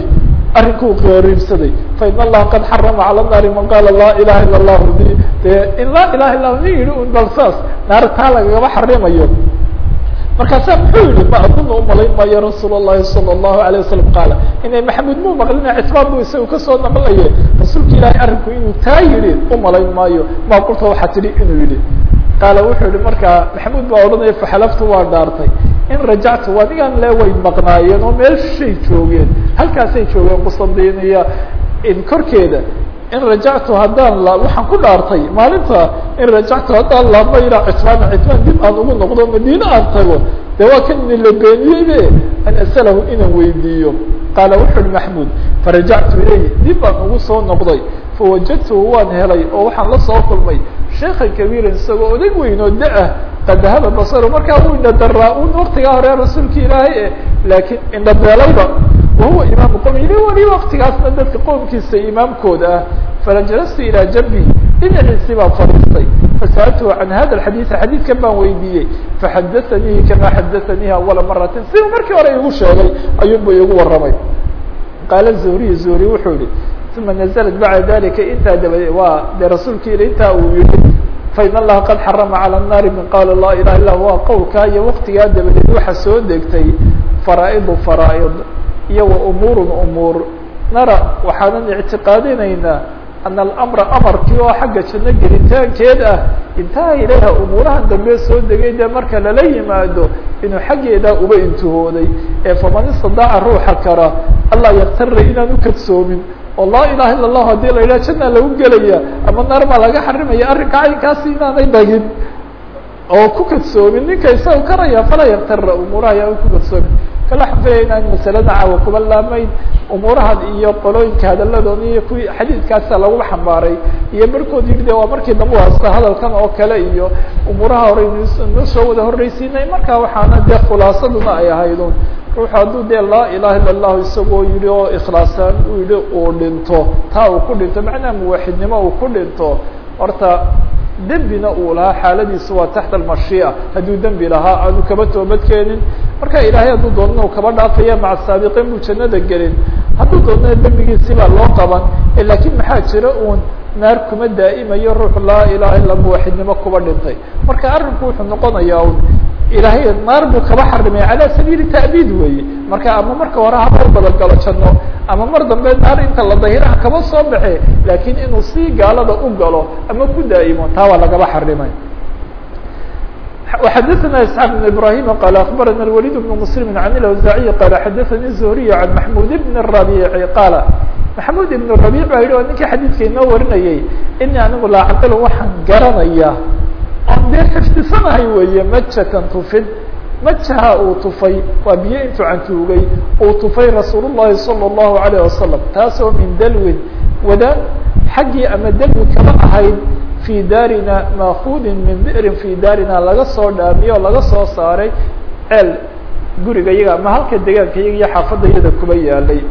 arrinkuu qariibsaday fain allaha qad xarama cala naari man qaala laa ilaha ila allahu di dee in laa ilaha illa nin yihi un bal saas naar taa lagagaba xarimayo markaasaa muxuu yihi ma aduna umalayn maayo rasuul الlahi salى الlahu عalيه wasalam qaala inay maxamuud muu maqlina citbaan bu isaga kasoo naqlaye rasuulka ilaahay arrinku inuu taa yihi umalayn maayo maa qulta waxaa tidhi inuu yihi qaala wuxuu yihi markaa maxamuud baa odhanaya faxalaftu waa dhaartay in rajactu adigan le way maqnaayeen oo meel shay joogeen halkaasay joogeen qusandiniya korkeeda in rajactu haddaan la waxaan ku dhaartay maalinta in rajactu haddaan laabma ilaa citbaan citbaan dib aan ugu noqdo madiine aan tago de waa kan ni la beeniyeybe an asalahu inaan weydiiyo qaala wuxu uhi maxmuud farajactu ilayh dib baan ugu soo noqday fawajadtuhu waan helay oo waxaan la soo kulmay sheekhan kabiiran isagoo odag weyn oo da-ah qad dahaba basaru markaa uu indhadaraa un waktigaa hore rasuulka ilaahay eh laakiin indhabeelayba wahuwa imaamu qowmi ili wali waktigaasna dadka qoomkiisa imaamkooda ah falajalastu ilaa jambi dhinaciisii baan fadhiistay fasa'altuhu can hada alxadiid xadiidkan baan weydiiyey faxadaanihi kama xadaanihi awala maratin siduu markii hore igu sheegay ayuunba igu warramay qaala zuhriy zuhri wuxuu yihi uma naزlat bacda dalika intaa dabade waa dee rasuulka il intaa uu yihi fain allaha qad xarama calى الnaari min qaala laa ilaha illa waa qowlkaa iyo waktigaa dabadeed waxa soo degtay faraa'idu faraaid iyo wa umuurun umuur nara waxaanan ictiqaadinaynaa ana alamra amarkii oo xagga janno gelitaankeed ah intaha ilayha umuurahan dambe soo degay dee marka lala yimaado inuu xaggeedaa uba intihooday ee faman istadaaca ruuxa kara allah yaktara inaan ukadsoomin oo laa ilaha illa allahu hadii la yidhaha jannaa lagu gelaya ama naar baa laga xarimaya arrinka caynkaasi inaanay dhagin oo ku kadsoomin ninka isaga karaya falaa yaktara umuuraha ayaan ku kadsoomin kala xafeeya inaan masalada caawa kuba laamayn umuurahan iyo qolooyinka hadalladoon iyo kuwii xadiidkaasa lagu xambaaray iyo barhkood yidhi de waa markii dambe hasta hadalkan oo kale iyo umuuraha hore noo soo wada horreysiinay marka waxaana dee khulaasaduna ay ahaydun ruuxu hadduu dee laa ilaha illa allahu isagoo yihi oo ikhlaasaan uu yihi uu dhinto taa uu ku dhinto macnaha muwaxidnimo uu ku dhinto horta dembina uu lahaa xaaladiisu waa taxta almashiica hadduu dembi lahaa aanu kaba toobad keenin marka ilaahay hadduu doonana u kaba dhaafaya maca saabiqiin buu jannada gelin hadduu doonana dembigiisi baa loo qaban lakiin maxaa jira uun naar kuma daa'imayo ruux laa ilaha illa muwaxidnimo kuba dhintay marka arrinku wuxuu noqonayaa un ilaahay naar buu kaba xarimay calaa sabiili ta'biid weeye marka ama marka hore haba badan galo janno ama mar dambe naar inta la dahiraha kaba soo baxe laakiin inuu si gaalada u galo ama ku daa'imo taa waa lagaba xarimay وxadثna اسحاq بن ibrahيm qال aخbarana الوليد بن مسلم عن الأوزاعي qال xadثnي الزهري عن محمود بن الربيع qال محمود بن الربيع ba yihi o ninkii xadيidka inoo warinayay ini anigu laacqil waxaan garanaya on dee xifdisanahay weeye majatan tufid majaha uu tufay waa biyo intuu cantuugay uu tufay rasuul الlahi salى الlahu عalيه wasalam taasoo min dalwin wadaan xaggii ama dalwi kama ahayd fi daarina maakudin min bi'rin fi daarina laga soo dhaamiyo o laga soo saaray ceel guriga yaga ama halka degaanka yaga iyo xaafadda yada kuba yaalay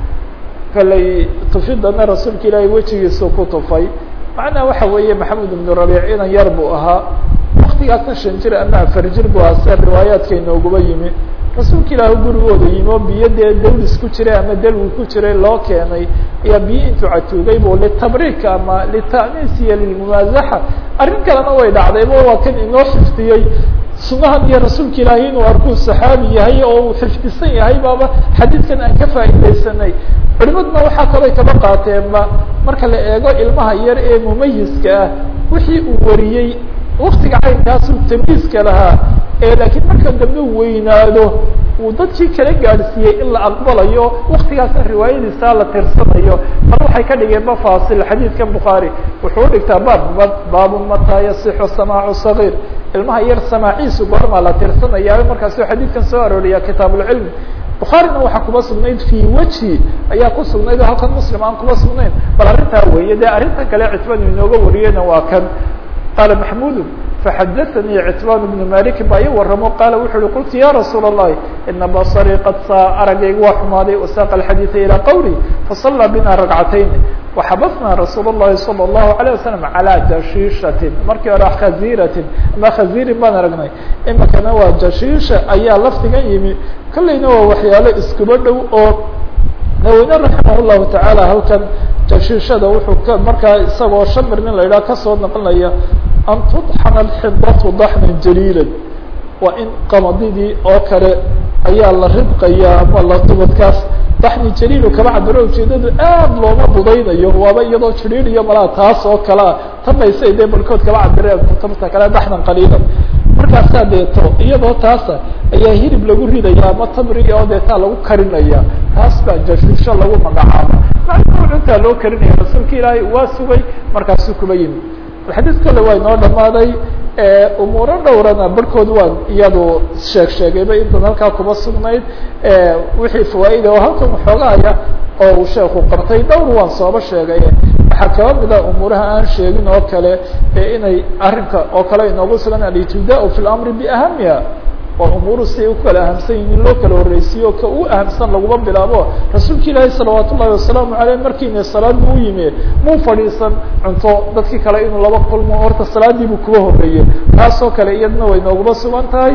kalay tufidana rasuulka ilaahay wejigiisu ku tufay macnaha waxa weeye maxamed ibnu rabiic inan yar buu ahaa waktigaasna shan jir ama afar jir buu ahaa sia riwaayaadka inooguba yimi rasuulka ilaahi gurigooda yimi oo biyo dee dawlis ku jiray ama dalwi ku jiray loo keenay ayaa biyo intuu catuugay bu litabriik ama lita'niis iyo lilmumaasaxa arrin kalena way dhacdayba waa kan inoo xiftiyey sunahan iyo rasuulka ilaahay inuu arkuu saxaabi yahay oo uu xifdisan yahay baaba xadiidkan aan ka faa'iidaysanay culimaduna waxaa kaloo kaba qaateenba marka la eego ilmaha yar ee mumayiska ah wixii uu wariyey waktiga caynkaasuu tamyiiska lahaa ee laakiin marka dambe weynaado uu dadkii kala gaadhsiiyey in la aqbalayo waktigaasna riwaayadiisa la tirsanayo mar waxay ka dhigeen mafaasil xadiidkan bukhaari wuxuu dhigtaa baab baabu mataa yasixu samaacu sagiir ilmaha yar samaaciisu goormaa la tirsanaya markaasuu xadiidkan soo arooriyaa kitaabulcilmi bukhaarina waxaa kuba sugnayd fi weji ayaa ku sugnayd oo halkan muslim aan kuba sugnayn bal arrintaa weeye dee arrinta kale citbaan inooga wariyeyna waa kan qaala maxmudu faxadaanii citbaan bnu malik baa ii waramo qaala wuxu uhi qultu ya rasuul الlahi ina basarii qad saa aragayga waa xumaaday wasaaqa alxadiida ilaa qawli fasallaa bina ragcatayn waxabasnaa rasuul الlahi salى الlahu عalيه wasalam calى jashiishatin markii hore khaziratin ama khazirin baan aragnay imikana waa jashiisha ayaa laftigan yimi kolleyna waa waxyaalo iskuba dhow oo naweyne raximah llahu tacaala halkan jashiishada wuxuu ka markaa isagoo shamir nin la yidhaha kasoo naqlinaya an tudxana alxidatu daxnan jaliilan waa in qamadidii oo kale ayaa la ridqaya ama la tubadkaas daxni jaliilu kama cabiro ujeedadu aad looma budaynayo waaba iyadoo jiriir iyo malaa taas oo kalea tanaysay dee barkood kama cabireen kutubta kale daxnan qaliilan markaasaa deeto iyadoo taasa ayaa hilib lagu ridaya ama tamriga oo deetaa lagu karinaya taas baa jashuusho lagu magacaaba macnuu cuntaa loo karinaya rasuulka ilaahay waa sugay markaasuu kuba yimi xadiis kale waa inoo dhamaaday umuuro dhowrana barhkood waan iyadu sheeg sheegayba intan halkaa kuba sugnayd wixii fawaaida oo halkan waxoogaaya oo uu sheeku qabtay dhowr waan sooba sheegay waxaa kaba mida umuuraha aan sheegin oo kale inay arrinka oo kale inoogu sugan alitibdaa fi lamri biahamiha oo umuuru si ay u kala ahamsan yihin in loo kala horreysiyo ka u ahamsan laguma bilaabo rasuulka ilaahi salawaat ullahi wasalaamu aleyh markiina salaad buu yimi muu fadhiisan cunto dadkii kale inuu laba kulmo horta salaadiibuu kuba horreeyey taasoo kale iyadna way nooguma sugan tahay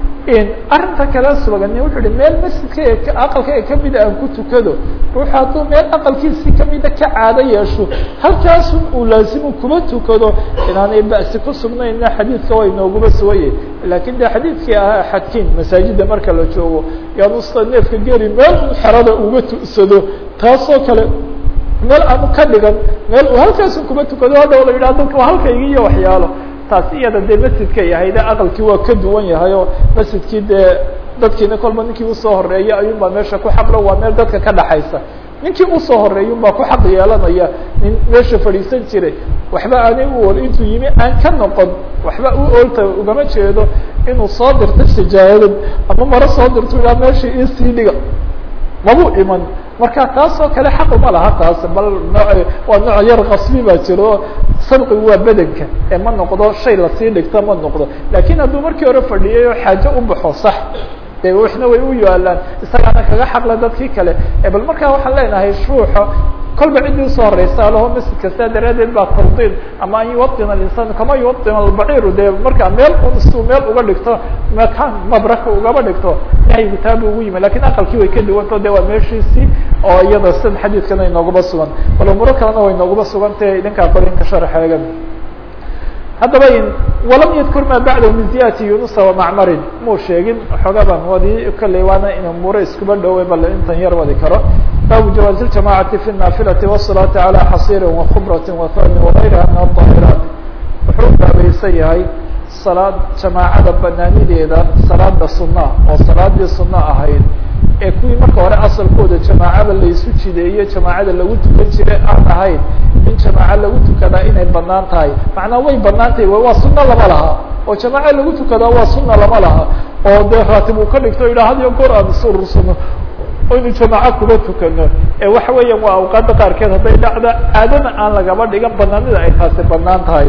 arrinta kale sugan wuxuu hi meel masjidka aqalka ee kamida aan ku tukado ruuxu hadduu meel aqalkiisi kamida ka caado yeesho halkaasun uu laazimu kuma tukado inaanay ba'si ku sugnayna xadiidka way nooguma suganye lakin de xadiidkii ahaa xadkiin masaajida marka la joogo yaanusta neefka geli meel u xerada uga tu'sado taasoo kale meel aanu ka dhigan meel uu halkaasun kuma tukado hadhow la yidhah dadka waa halkayga iyo waxyaalo taasi iyada dee masjidkay ahayd aqalkii waa ka duwan yahay oo masjidkii dee dadkiina kolba ninkii usoo horeeya ayuun baa meesha ku xaqlo waa meel dadka ka dhaxaysa ninkii usoo horeeyun baa ku xaq yeelanaya nin meesha fadhiisan jiray waxba aanay u ol intuu yimi aan ka noqon waxba u olta ugama jeedo inuu soo dirto sijaayadad ama maro soo dirto ilaa meesha isii dhiga mabuu iman marka taasoo kale xaq uma laha taas bal noo waa nooc yar kasbi baa jiro sabqigu waa bedenka ee ma noqdo shay lasii dhigto ma noqdo lakin hadduu markii hore fadhiyay oo xaajo u baxo sax de waxna way u yaalaan isagaana kaga xaqla dadkii kale bal markaa waxaan leenahay ruuxa kolba ciddii usoo horeysa alaho masjidka saa daraadeed baa tawdiin ama an yuwaطina alinsaan kama yuwaطin albaciru de markaa meel suu meel uga dhigto makaan mabraka ugaba dhigto nahyigu taabu ugu yimi lakin aqalkii way ka duwanto de waa meeshiisii oo iyada sida xadiidkana inooguma sugan bal umuuro kalena way inooguma sugantahe idinkaa qorinka sharaxeega haddaba walam yadkur ma bacdahu min ziyati yunusa wamacmarin muu sheegin xooga baan wadi kolley waana in umuuro iskuba dhowey bal intan yar wadi karo baabu jawaazi ljamacati fi naafilati wالsalaati calى xasiiri wakubrati wahani wagayriha min aلطaahiraat wuxuu baabaysan yahay salaad jamaacada banaanideeda salaada suna oo salaadii suna ahayd ee kuwii marka hore asalkooda jamaacada laysu jideeye jamaacada lagu tukan jiray aan ahayn in jamaaca lagu tukadaa inay banaan tahay macnaa way banaan tahay waa sunno lama laha oo jamaaca lagu tukadaa waa sunna lama laha oo dee raatib uu ka dhigto idha had iyo goor aan is urursano oynu jamaaco kuba tukano ee waxa weeyaan waa awqaada qaarkeed hadday dhacda caadana aan lagaba dhigan banaanida ay taasi banaan tahay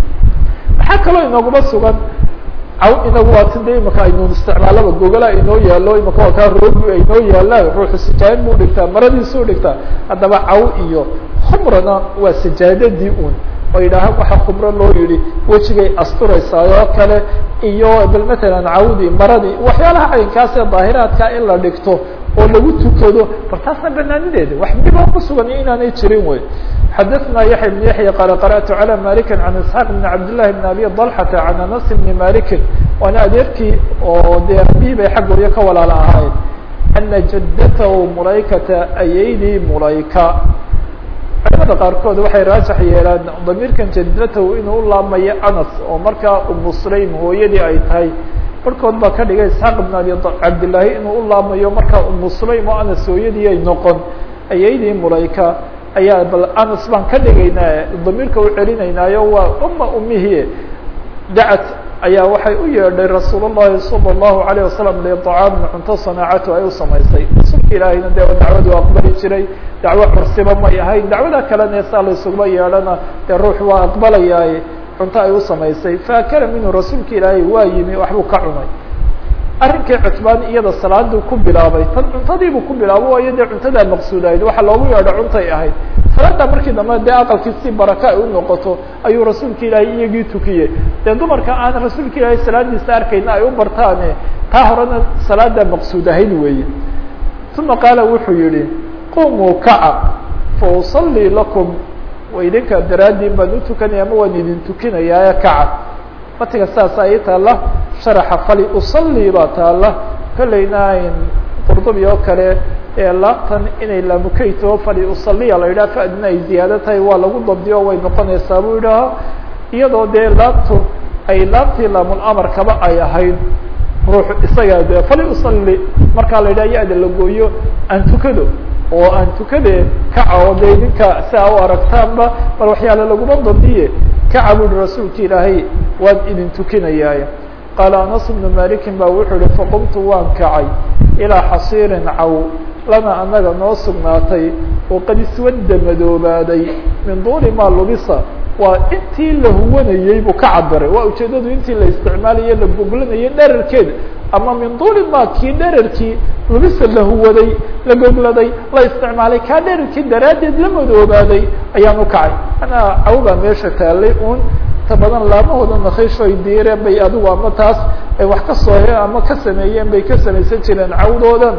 maxaa kaloo inooguma sugan caw inagu waa tin de imaka aynu isticmaalaba gogolaa inoo yaalo imaka waa kaa roogu aynoo yaalaan ruuxu sijaayad buu dhigtaa maradiisuu dhigtaa haddaba caw iyo khumrana waa sijaadadii un oo yidhaaha waxa khumro loo yihi wejigay asturaysaa oo kale iyo bal matalan cawdii maradii waxyaalaha caynkaas ee daahiraadka in la dhigto oo lagu tukado bal taasna banaanideeda wax dhiba ku sugan iyo inaanay jirin wey xadaثna yaحya بن yaحya qala qarأtu عalى maliki عan isحاq بn cabdالlahi بn abi طalxata عan anas bni maliki waana adeerkii oo dee abihi bay xag goryo ka walaala ahayd ana jadatahu mulaykata ayaydii mulayka culamada qaarkood waxay raajax yeelaan damiirkan jadatahu inuu u laamayo anas oo markaa umu sulaym hooyadii ay tahay barhkood baa ka dhigay isxaaq ibn abi cabdillaahi inuu u laamayo markaa umu sulaym oo anas hooyadii ay noqon ayaydii mulayka ayaa bal anas baan ka dhigaynaa damiirka u celinaynaayo waa uma umihii dacat ayaa waxay u yeedhay rasuul الlahi salى الlahu عalيه wasalam liطcaamin cunto sanaacatu ay u samaysay rasuulka ilaahayna dee dacwadu aqbali jiray dacwo cursiba may ahayn dacwada kalena saa la isuguma yeedhana dee ruux waa aqbalayaaye cunto ay u samaysay faakala minhu rasuulka ilaahay waa yimi waxbuu ka cunay arrinkii cutbaan iyada salaaduu ku bilaabay tan cuntadiibuu ku bilaabo waayo dee cuntadaa maqsuudahayd waxa loogu yeedho cuntay ahayd salaada markii dambe dee aqalkii si baraka ay u noqoto ayuu rasuulka ilaahay iyagii tukiyey dee dumarka aan rasuulka ilaahay salaadiisa arkayna ay u bartaane taa horena salaada maqsuud ahayd weeye uma qaala wuxuu yihi qumuu kaca fa usalii lakum wa idinka daraaddiin baan u tukanaya ama waan idin tukinayaae kaca matiga saasa ii taalla sharaxa fali usalii baa taalla kolleyna qurdubi oo kale ee laabtan inay laamukeyto fali usaliya la yidhaha fadina ay ziyaado tahay waa lagu dabdiyo way noqonaysaa buu yidhaaha iyadoo dee laabtu ay laabtii laamul amarkaba ay ahayd ruux isaga de fali usali markaa la yidhaha ya-da la gooyo aan tukado oo aan tukade kaca oo de idinka si a u aragtaanba bal waxyaale laguma dabdiye kaca bu yihi rasuulka ilaahay waan idin tukinayaaye qaala anas bnu malikin ba wuxuu yihi faqumtu waan kacay ilaa xasiirin caw lana anaga noo sugnaatay oo qad iswadda madoobaaday min duuli maa lubisa waa intii la huwanayey buu ka cabiray waa ujeedadu intii la isticmaalaye la goglanayay dherarkeeda ama min duuli ma kii dherarkii lubisa la huwaday la gogladay la isticmaalay kaa dherarkii daraaddeed la madoobaaday ayaan u kacay anaa cawbaa meesha taalay un ta badan laamahooda nakhiisho ay diireen bay adigu ama taas ay wax ka sooheen ama ka sameeyeen bay ka samaysan jireen cawdoodan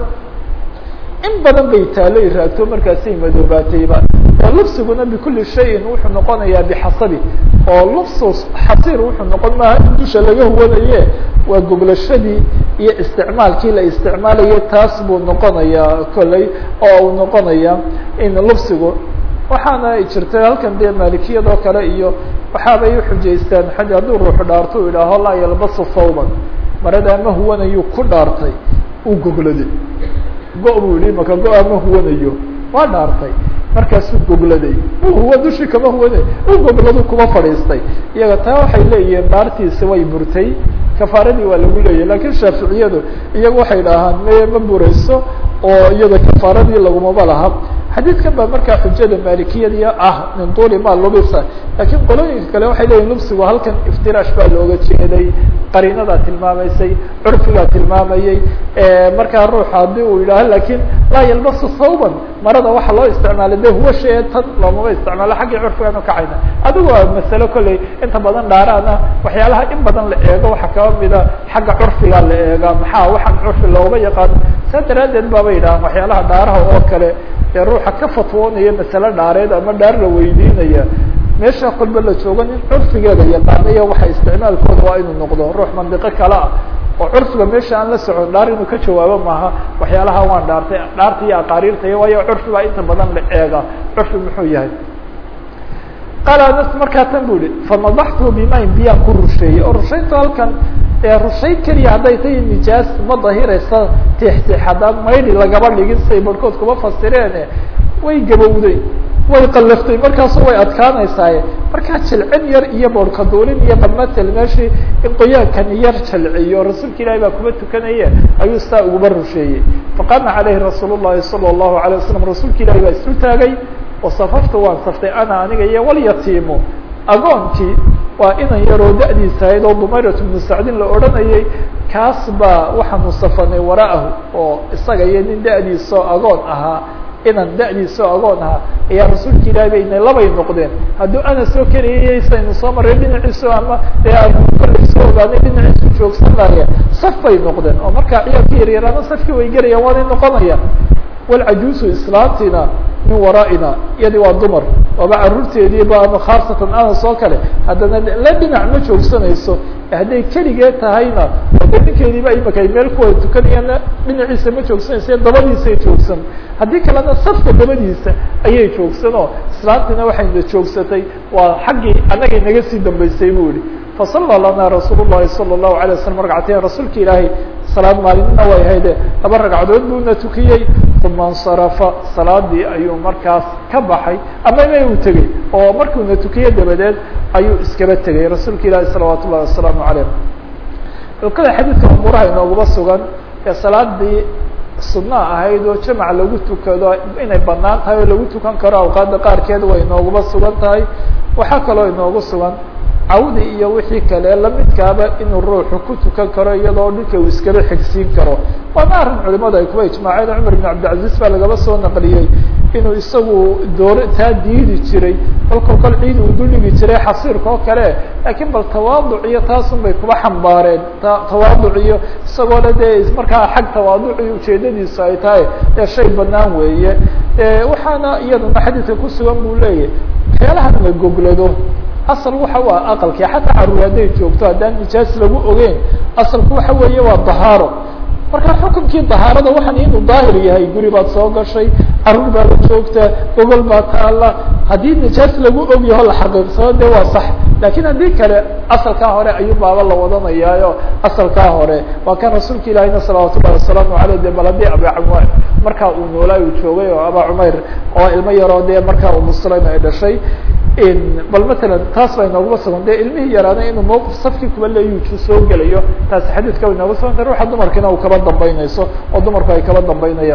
in badan bay taalay raagto markaasay madoobaatayba oo lubsiguna bikuli shayin wuxuu noqonayaa bixasabi oo lubsu xasiir wuxuu noqon maaha in dusha laga huwanaye waa goglashadii iyo isticmaalkii la isticmaalayay taas buu noqonayaa kolley oo uu noqonaya in lubsigu waxaana ay jirtay halkan dee maalikiyadoo kale iyo waxaabay uxujaystaan xaj hadduu ruuxu dhaarto u idhaaho laa yalbasu thawban marada ama huwanayuu ku dhaartay uu gogladay go- buu yihi maka go- ma huwanayo waa dhaartay markaasuu gogladay huwa dushii kama huwanay u gogladu kuma fadhiistay iyaga taa waxay leeyihiin dhaartiisi way burtay kafaaradii waa lagu leeyahy lakin shaaficiyadu iyagu waxay dhahaan me ma burayso oo iyada kafaaradii lagumaba laha xadiidkan baa markaa xujada maalikiyadii ah min tuuli ma lubisa lakin qolooyinka kale waxay leeyihin lubsigu halkan iftiraash baa looga jeeday qariinadaa tilmaamaysay curfigaa tilmaamayey markaa ruux haddii uu yidhaaho lakin laa yalbasu thawban marada waxa loo isticmaalay de huwa shee tan loomama isticmaalo xaggii curfigaan ukacayna adigu waa masalo kolley inta badan dhaaraana waxyaalaha in badan la eego waxaa kaba mida xagga curfigaa la eegaa maxaa waxaan curfi looma yaqaano saa daraaddeed baaba yidhahaan waxyaalaha dhaaraha oo kale ee ruuxa ka fatwoonaya masale dhaareed ama dhaar la weydiinaya meesha kolba la joogo nin curfigeeda yaqaanayo waxa isticmaalkooda waa inuu noqdo ruux mandiqo kale ah oo curfiga meesha aan la socon dhaar inuu ka jawaabo maaha waxyaalaha waan dhaartay dhaarta iyo aqaariirta iyo waayo curfi baa inta badan la eega curfi muxuu yahay qaala anas markaa tan bu ihi famadaxtu bimayn biyaan ku rusheeyey oo rushayntu halkan rushayn keliya hadday tahay nijaas ma dahiraysa tixtix haddaan maydhi lagaba dhigin siay barhkood kuma fasireene way gabowday way qallaftay markaasu way adkaanaysaaye markaa jilcin yar iyo boorhka duulin iyo balmatel meeshii in qoyaankan yar jalciyo rasuulka ilaahi baa kuma tukanaye ayuu saa uguba rusheeyey faqaama caleyhi rasuul llahi sala allahu alay wasalam rasuulka ilahi baa isu taagay wasafaftu waan saftay ana aniga iyo walyatiimu agoonkii waa inan yaroo da-diisa ahayd oo dumayrat bnu sacdin la odhanayay kaas baa waxaanu safanay wara'ahu oo isaga iyo nin da-diisoo agoon ahaa inan da-diisoo agoon ahaa ayaa rasuulka ilaahi bayna labay noqdeen hadduu ana soo karayay saynu soo maray dhinaciisu ama dee aanu kollay soo ogaanay dhinaciisu joogsan laaya saf bay noqdeen oo markaa ciyaalka yaryaraana safkii way gerayaan waanay noqonayaan walcajuusu islaantiina min wara'ina iyadi waa dumar waaba caruurteediiba ama khaasatan anas oo kale haddana la dhinac ma joogsanayso hadday keligee tahayna de ninkeediiba imaka ay meel kuwada tukanayaana dhinaciisa ma joogsanaysa dabadiisay joogsan haddii kalena safka dabadiisa ayay joogsan oo islaantiina waxayna joogsatay waa xaggii annagay naga sii dambeysay bu yihi fasalla lana rasuul llahi sala allahu alay waslam ragcateen rasuulka ilaahay salaad maalinina way hayde laba ragcadood buuna tukiyey uma insarafa salaadii ayuu markaas ka baxay ama ma uu tegey oo markuuna tukiye dabadeed ayuu iskaba tegay rasuulka ilaahi salawaat ullahi wasalaamu calayh ulkada xadiidka umuuraha inooguba sugan ee salaadii sunaa ahayd oo jamac lagu tukado inay banaan tahay oo lagu tukan karo awqaada qaarkeed way inooguba sugan tahay waxaa kaloo inoogu sugan cawdi iyo wixii kale lamidkaaba inuu ruuxu ku tukan karo iyadoo dhulka uu iskaba xigsiin karo waana arrin culimadu ay kuba ijmaaceen cumar ibn cabdilcaziz baa lagaba soo naqliyey inuu isagu door taa diidi jiray kolkol kol ciid uu duldhigi jiray xasiirka oo kale laakiin bal tawaaduc iyo taasun bay kuba xambaareen tawaaduc iyo isagoo le dee markaa xag tawaaduci ujeedadiisu ay tahay ee shay banaan weeye waxaana iyadana xadiidka kusugan buu leeyahy waxyaalahan la goglado asal waxa u ah aqalkii xataa caruur hadday joogto haddaan nijaas lagu ogeyn asalku waxa weeye waa dahaaro marka xukunkii dahaarada waxaan inuu daahir yahay guri baad soo gashay caruur baa la joogta gogol baa taala haddii nijaas lagu og yaho la xaqiiqsado de waa sax lakin haddii kale asalkaa hore ayuu baaba la wadanayaayo asalkaa hore waa kan rasuulka ilahina salawaat ullahi wasalaamu aleyh de bal haddii aba cumayr markaa uu noolaa uu joogay oo aba cumayr oo ilmo yaroo de markaa umu sulaym ay dhashay bal matalan taas baa inooguma sugan de ilmihii yaraana inuu mawqif safkii kuba leeyuju soo gelayo taasi xadiidka way inooga suganta ruuxa dumarkiina uu kaba dambaynayso oo dumarku ay kaba dambaynayaan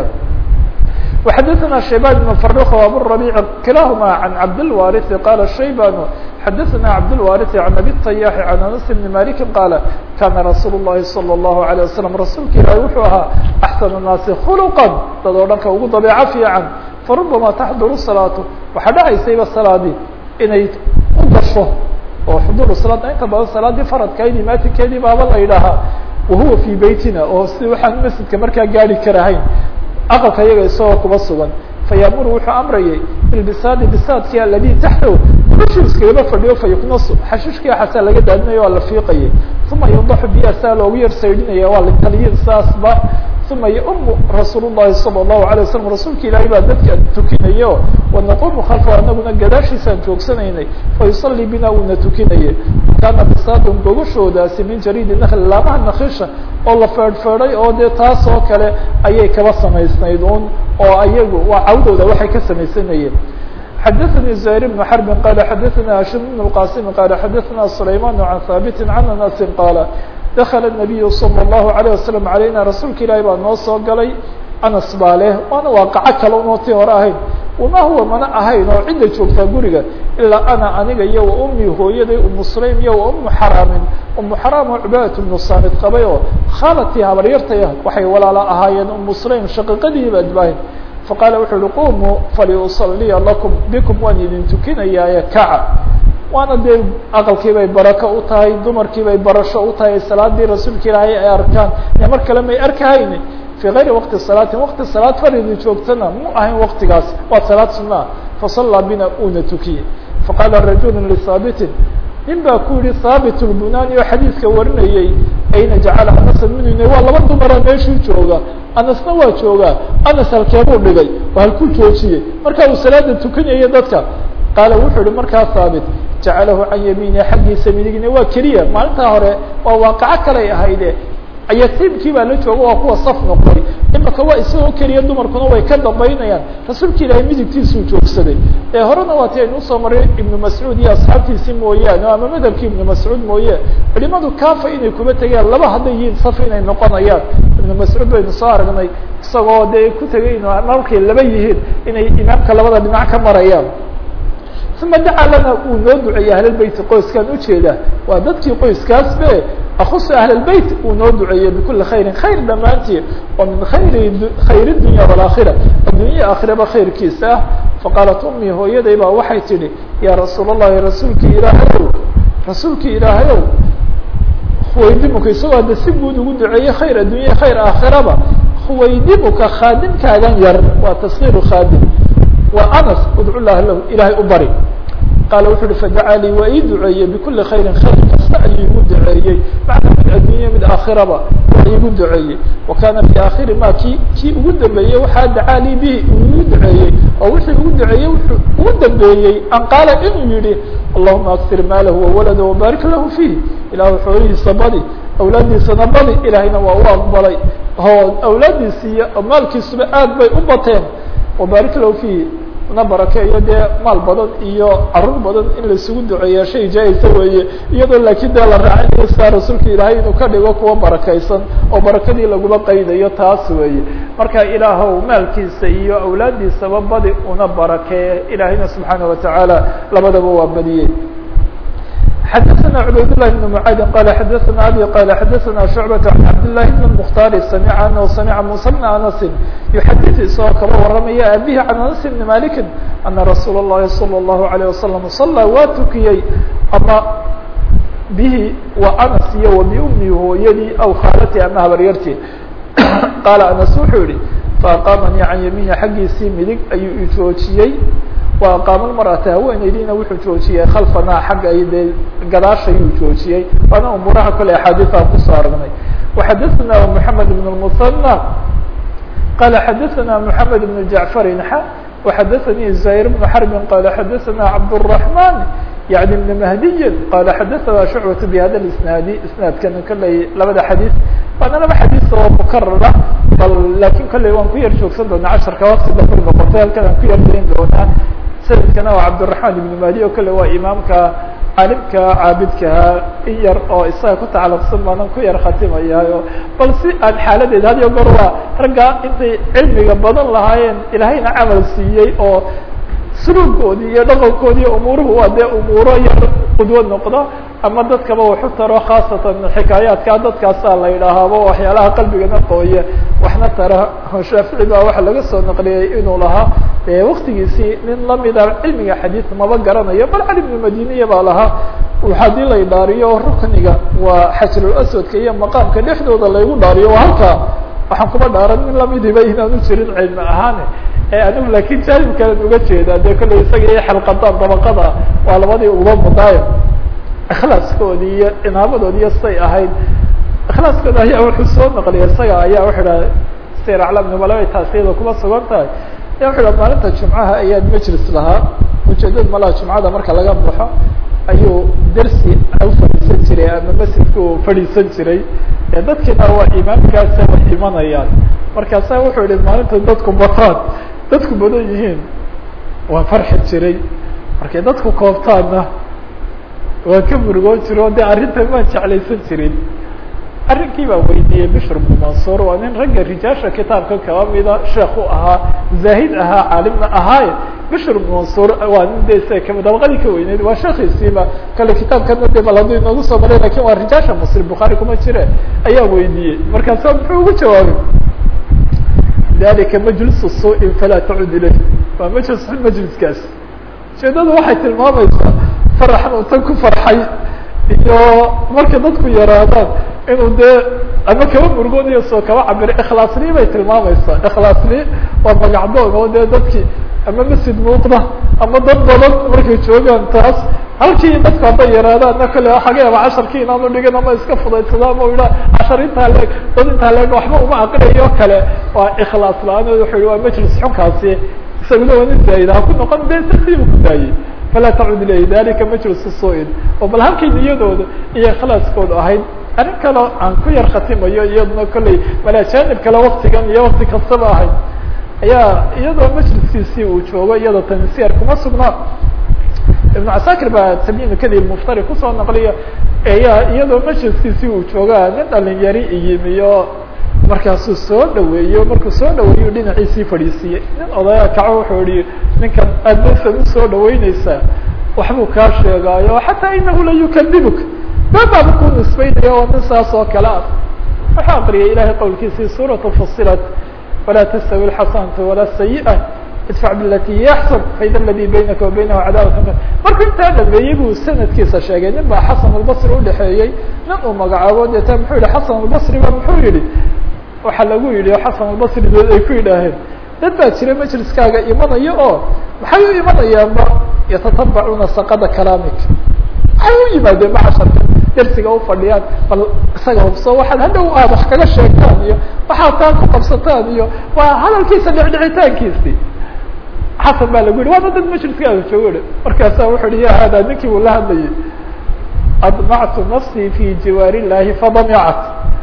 وxadثna شhaybان بن فرخ وأبوربيع كلاهma عن عبدالوارث qال شhaybان xadثna عبدالوارث عن أبي الطyاح عن أنس بن مالك qال kاna رasuuل اللhi صلى الله عليه وسلم رasuulka ilahi wuxuu ahaa أحسن الناaسi خلقا dad oo dhanka ugu daبيعة فيican فرubama تxdر الصلاaة waxaa dhacaysayba saلاadii inay u gasho oo xduur salaad inta badan salaadii faradkaydii maatinkeedii baaba la yidhaahaa wahuwa fii beytina oo si waxaan masjidka markaa gaari karahayn aqalka iyaga isagoo kuba sugan fayamuru wuxuu amrayay bilbisaadi bisaadkii aladi taxtahu dushii iskagaba fadhiyo fayuknasu xashiishkii xasaa laga daadinayo waa la fiiqayay uma yudaxu biha saa loogu yar saydhinaya waa litaliyin saasba uma yaumu rasuul llahi salى الlahu alيه wasalam rasuulka ilaahay baa dadka tukinayo wanaqumu khalfa anaguna gadaashiisaan joogsanaynay fayusalii bina uuna tukinayay kaana bisaadun gogashoodaasi min jariidi nakli laamaha nakisha oo la feedhfeedhay oo dee taas oo kale ayay kaba samaysnayd un oo ayagu waa cawdooda waxay ka samaysanayeen xadaثnي زهير بن حرب qال xadaثna هاشم بن القاسم qال xadaثna سليمان عن ثابت عن أنس qال dakl النabiyu slى الlahu عalيه waslم عalayna rasuulka ilaahi baa noo soo galay anas baa leh waana waaqaco kale unoo tii hore ahayn wama huwa mana ahayn oo cidda joogtaa guriga ilaa ana aniga iyo wa ummi hooyaday umu sulaym iyo wa umu xaraamin umu xaraam oo cubaadat bnu saamid qabay oo khaalatii habaryartaya waxay walaala ahaayeen umu sulaym shaqiiqadii baad baahin faqaala wuxuu uhi qumuu faliusaliya lakum bikum waan idin tukinayaaye kaca waana dee aqalkii bay barako u tahay dumarkii bay barasho u tahay salaadii rasuulka ilaahay ay arkaan ee mar kale may arkahayni fii gayri waqti salaatin waqti salaad faridi joogtana mu ahayn waqtigaas waa salaad sunaa fasallaa bina uuna tukiyey faqaala rajulu lisaabitin nin baa ku yihi haabit lbunani oo xadiidka warinayey ayna jacala anasan minune waa laba dumara meeshuu jooga anasna waa joogaa anas halkeebuu dhigay oo halkuu joojiyey marka uu salaada tukanayay dadka qaala wuxuu yihi markaa haabit jacalahu can yamiini xaggiisa midigna waa keliya maalintaa hore waa waaqaco kalay ahayde yatiimkii baa la jooga waa kuwa saf noqday imaka waa isagoo keliya dumarkuna way ka dambaynayaan rasuulka ilaahay midigtiisuu joogsaday ee horena waa ti aynu usoo maray ibnu mascuud iyo asxaabtiisii mooyaane ama madhabkii ibnu mascuud mooye culimadu kaafa inay kuba tegayaan laba hadday yihiin saf inay noqonayaan ibnu mascuud baynu soo aragnay isagoo dee ku tegay inu markay laba yihiin inay imaamka labada dhinac ka marayaan uma dacaa lana uu noo duceeyey ahlalbeyti qoyskaan ujeeda waa dadkii qoyskaas be akusu ahlalbeyt uu noo duceeyey bikuli khayrin khayr dhammaantii oo min khayri khayr dunya walakhira addunya aakhiraba khayrkiisa ah faqaalat umii hooyaday baa waxay tidhi yaa rasuul allahi rasuulkii ilaahayow rasuulkii ilaahayow huwaydimuka isagoo hadda si guud ugu duceeyey khayr addunya khayr aakhiraba huwaydimuka khaadimkaagan yar waa taskiiru khaadim wa anas udcu lah lahu ilaahay u bari qaala wuxu uhi fadacaa lii waa ii duceeyey bikuli khayrin khayr kasta ayuu igu duceeyey macna mid addunya mid aakhiraba waa igu duceeyey wa kaana fi aakhiri ma ki kii ugu dambeeyey waxaa dacaa lii bihi uu igu duceeyey oo wixii ugu duceeyey wuxuu ugu dambeeyey an qaala inuu yihi allahuma aktir maalahu wawalada wabaarik lahu fiih ilaahu xoolihiisa badi awlaaddiisana badi ilaahayna waa u aqbalay oo awlaaddiisi iyo maalkiisuba aad bay u bateen wabaarik lahu fiih na barakeeyo dee maal badan iyo carruur badan in laisugu duceeya shay jaa-isa weeye iyadoo laakiin dee la raacinayo sidaa rasuulka ilaahay inuu ka dhigo kuwa barakaysan oo barakadii laguma qaydayo taas weeye marka ilaahow maalkiisa iyo awlaaddiisaba badi una barakeeye ilaahayna subxaana watacaala labadaba waa badiyey xdثna عbayd للh بن معاad qال xdثna abي qال xdثna شعبة عن cabd للhi بن المختار سمع anه سمع موسى بن أنس يحdث isagoo kaba waramaya abيه عن أنس بن مالك أنa رsuuل اللhi صلى الله عليه وسلم صلى waa tukiyey ama bihi wa أنس iyo وبأmi hooyadii aw khaalati ama habaryartii qاaل أنس wuxuu yihi faaqaamanii can yamiini xaggiisii midig ayuu ijoojiyey wa aqaama lmar'ata haweeneydiina wuxuu joojiyey khalfanaa xagga ay dee gadaashayuu joojiyey waana umuuraha kale axaadiiaan kusoo aragnay waxadaثna moxamed ibn musanى qala xadaثna moxamed ibn jacfarin xa وxadaثnي زahير بن حرب qال xadaثna cabdالرحمن يعني بن مهدي qال xadaثna شhuعبة بhada الاسناaد isناadkan kolley labada xadيث waana laba xadيث oo mkrara bal lakin kolley waan ku yar joogsan doonaa casharka waqti dambe noqotay halkan aan ku yar dayn doonaa sanadkana waa cabdالرحمن بن مهدي o kale waa imaamka caalimka caabidkaha in yar oo isaga ku tacalaqsan baanan ku yar khatimayaayo bal si aan xaaladeed had iyo goor waa ragga intay cilmiga badan lahaayeen ilaahayna camal siiyey oo suluugoodii iyo dhaqankoodii umuuruhu waa dee umuuro yar qudwo noqdo ama dadkaba waxu taro khaasatan xikaayaadka dadkaasaa la yidhaahaaba waxyaalaha qalbigana qooye waxna tara shaafici baa waxa laga soo naqliyey inuu lahaa waktigiisii nin lamida cilmiga xadiid maba garanayo bal cali bnu madiniya baa lahaa hadii la dhaariyo rukniga waa xajrul aswadka iyo maqaamka dhexdooda laygu dhaariyo waa halkaa waxaan kuma dhaaran nin lamidiba inaanu jirin cilmi ahaan anigu lakin jaanib kalen uga jeeda de kolley isaga iyo xalqadaan dabaqada waa labadii uba mudaayo ikhlaaskoodii iyo cinaabadoodi iyo say ahayd ikhlaaskooda ayaa wuxuu soo naqliya isaga ayaa wuxuu dhaha sir aclam nubalabay taasiyada kuma sugan tahay ya wuxu dhaha maalinta jumcaha ayaan majlis lahaa ujeedada malaha jumcada marka laga baxo ayuu dersi u fadhiisan jiray ama masjidka u fadhiisan jiray dadkiina waa imaamkaasa way imanayaan markaasa wuxuu yihi maalinta dadku bataan dadku badan yihiin waa farxi jiray markay dadku koobtaanna waa ka murugoon jiro o de arrinta maan jeclaysan jirin arrinkii baa weydiiyey bishr bnu mansuur waa nin ragga rijaasha kitaabka kaba mida sheekh u ahaa zaahid ahaa caalimna ahaaye bishr bnu mansuur waa nin de isaga kami dabaqadii ka weyneyd waa sheekiisiiba kale kitaabkana de bal hadduu inoogu soo maray lakin waa rijaasha muslim bukhaari kuma jire ayaa weydiiyey markaasa muxuu ugu jawaabay dalika majlisu suuin falaa tacud ilayh waa majlis xun majliskaas ujeedadu waxay tilmaamaysaa faraxan uu tan ku farxay iyo marka dadku yaraadaan inuu dee ama kaba murgooniyo soo kaba cabiro ikhlaasni bay tilmaamaysaa ikhlaasni waa magacdoon oo dee dadkii ama masjid muuqda ama dad badan markay joogaan taas halkii dadku hadday yaraadaanna kale xaga yaaba casharkii inaanu dhigin ama iska fudaysada ama idha cashar intaa leeg dad intaa leeg waxba uma aqriyayo kale waa ikhlaas la-aan wuxuu yihi waa majlis xunkaasi isaguna waa nin zaayid ha ku noqon de sasiibu ku daayey falaa tacud ilayhi dalika majlisu suu-in oo bal halkay niyadooda iyo ikhlaaskooda ahayd arrin kaleo aan ku yar khatimayo iyaduna kolley malaa janib kale waktigan iyo wakti kastaba ahayd ayaa iyadoo majliskiisii uu joogo iyadoo tansiyar kuma sugnaa ibnu casakir baa tamyiin kadib muftari kusoo naqliyo ayaa iyadoo majliskiisii uu joogaa nin dhalinyari iyimiyo markaasuu soo dhaweeyo markuu soo dhaweeyo dhinaciisii fadhiisiiyey nin odaya kaco wuxuu ihi ninkan aad basan usoo dhaweyneysaa waxbuu kaa sheegaayo xataa inahu la yukadibuk babaaba ku nisbeynaya oo nin saas oo kale ah wuxuu aqriyay ilahay qowlkiisii suuratu fusilat walaa tastawi lxasanatu walaa sayi'a idfac bilati hiya axsan faida aladi baynaka wa baynahu cadaawat markuu intaa dhameeyey buu sanadkiisa sheegay nin baa xasan albasri udhexeeyey nin uu magacaabo deeta muxuu yihi xasan albasri ba muxuu yihi waxaa lagu yidhi xasan albasri dood ay ku yidhaaheen dad baa jira majliskaaga imanaya oo maxay u imanayaanba yatatabacuuna saqada kalaamik maxay u yimaadeen macasharka dersiga ufadhiyaan bal isaga hubso waxaad hadhow aad wax kaga sheegtaan iyo waxaad taa ku qabsataan iyo waa hadalkiisa dhicdhicitaankiisi xasan baa lagu yihi waana dad majliskaaga joogo markaasa wuxuu hi ya hada ninkii uu la hadlayay admactu nafsii fi jiwaar illahi fadamicat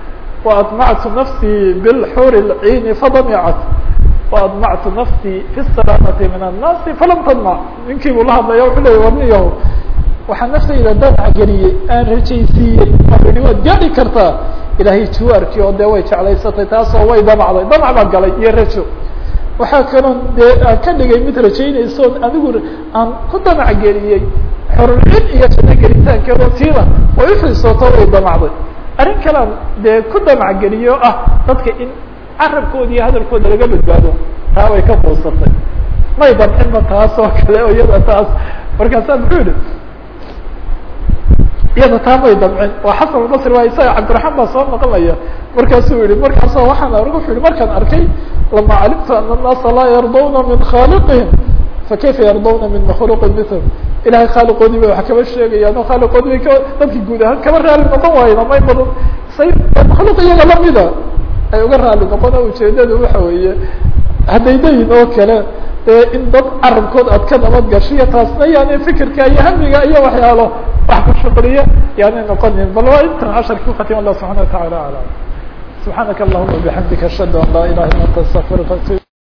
وأطمعت نفسي بالحور العين فضمعت وأطمعت نفسي في السلامة من الناس فلم تضمع ninkii buu la hadlaya wuxuu ley warniyaho waxaa naftayda danac geliyey aan rajaysiiyey wuxuu yihi waad gaari kartaa ilaahay jiwaarkii oo dee way jeclaysatay taasoo way damacday damac baa galay iyo rajo waxaa kaloo dee aan ka dhigay mid rajaynayso anigu aan ku damac geliyey xorulcin iyo janno gelitaankeedo tiida way uxiisooto way damacday arrin kalean dee ku damac geliyo ah dadka in carabkooda iyo hadalkooda laga badbaado taa way ka quusatay may damcinba taas oo kale o iyada taas markaasaa muxuu yihi iyada taa may damcin waa xasan albasri waa isaga cabdiraxmaan baa soo naqlaya markaasuu yihi markaasa waxaan arg wuxuu yihi markaan arkay lama calimtu ana الnaasa laa yardawna min khaliqihim fakayfa yardawna min makhluqin mithl ilahay khaaliqoodii bay wax kaba sheegayaan oo khaaliqoodii bay ka dadki guud ahaan kaba raali noqon waayeen amay badan say makhluuq iyaga lamida ay uga raali noqon oo ujeedadu waxa weeye hadday leeyihin oo kale dee in dad carabkood aad ka nabad gashiyo taasna yaani fikirka iyo hamiga iyo waxyaalo wax ku shuqliya yaanay noqonin bal waa intan casharki ukatim allah subxana wa tacala alam subxaanaka allahuma bixamdika ashhadu an laa ilaha illa anta astaqfiruka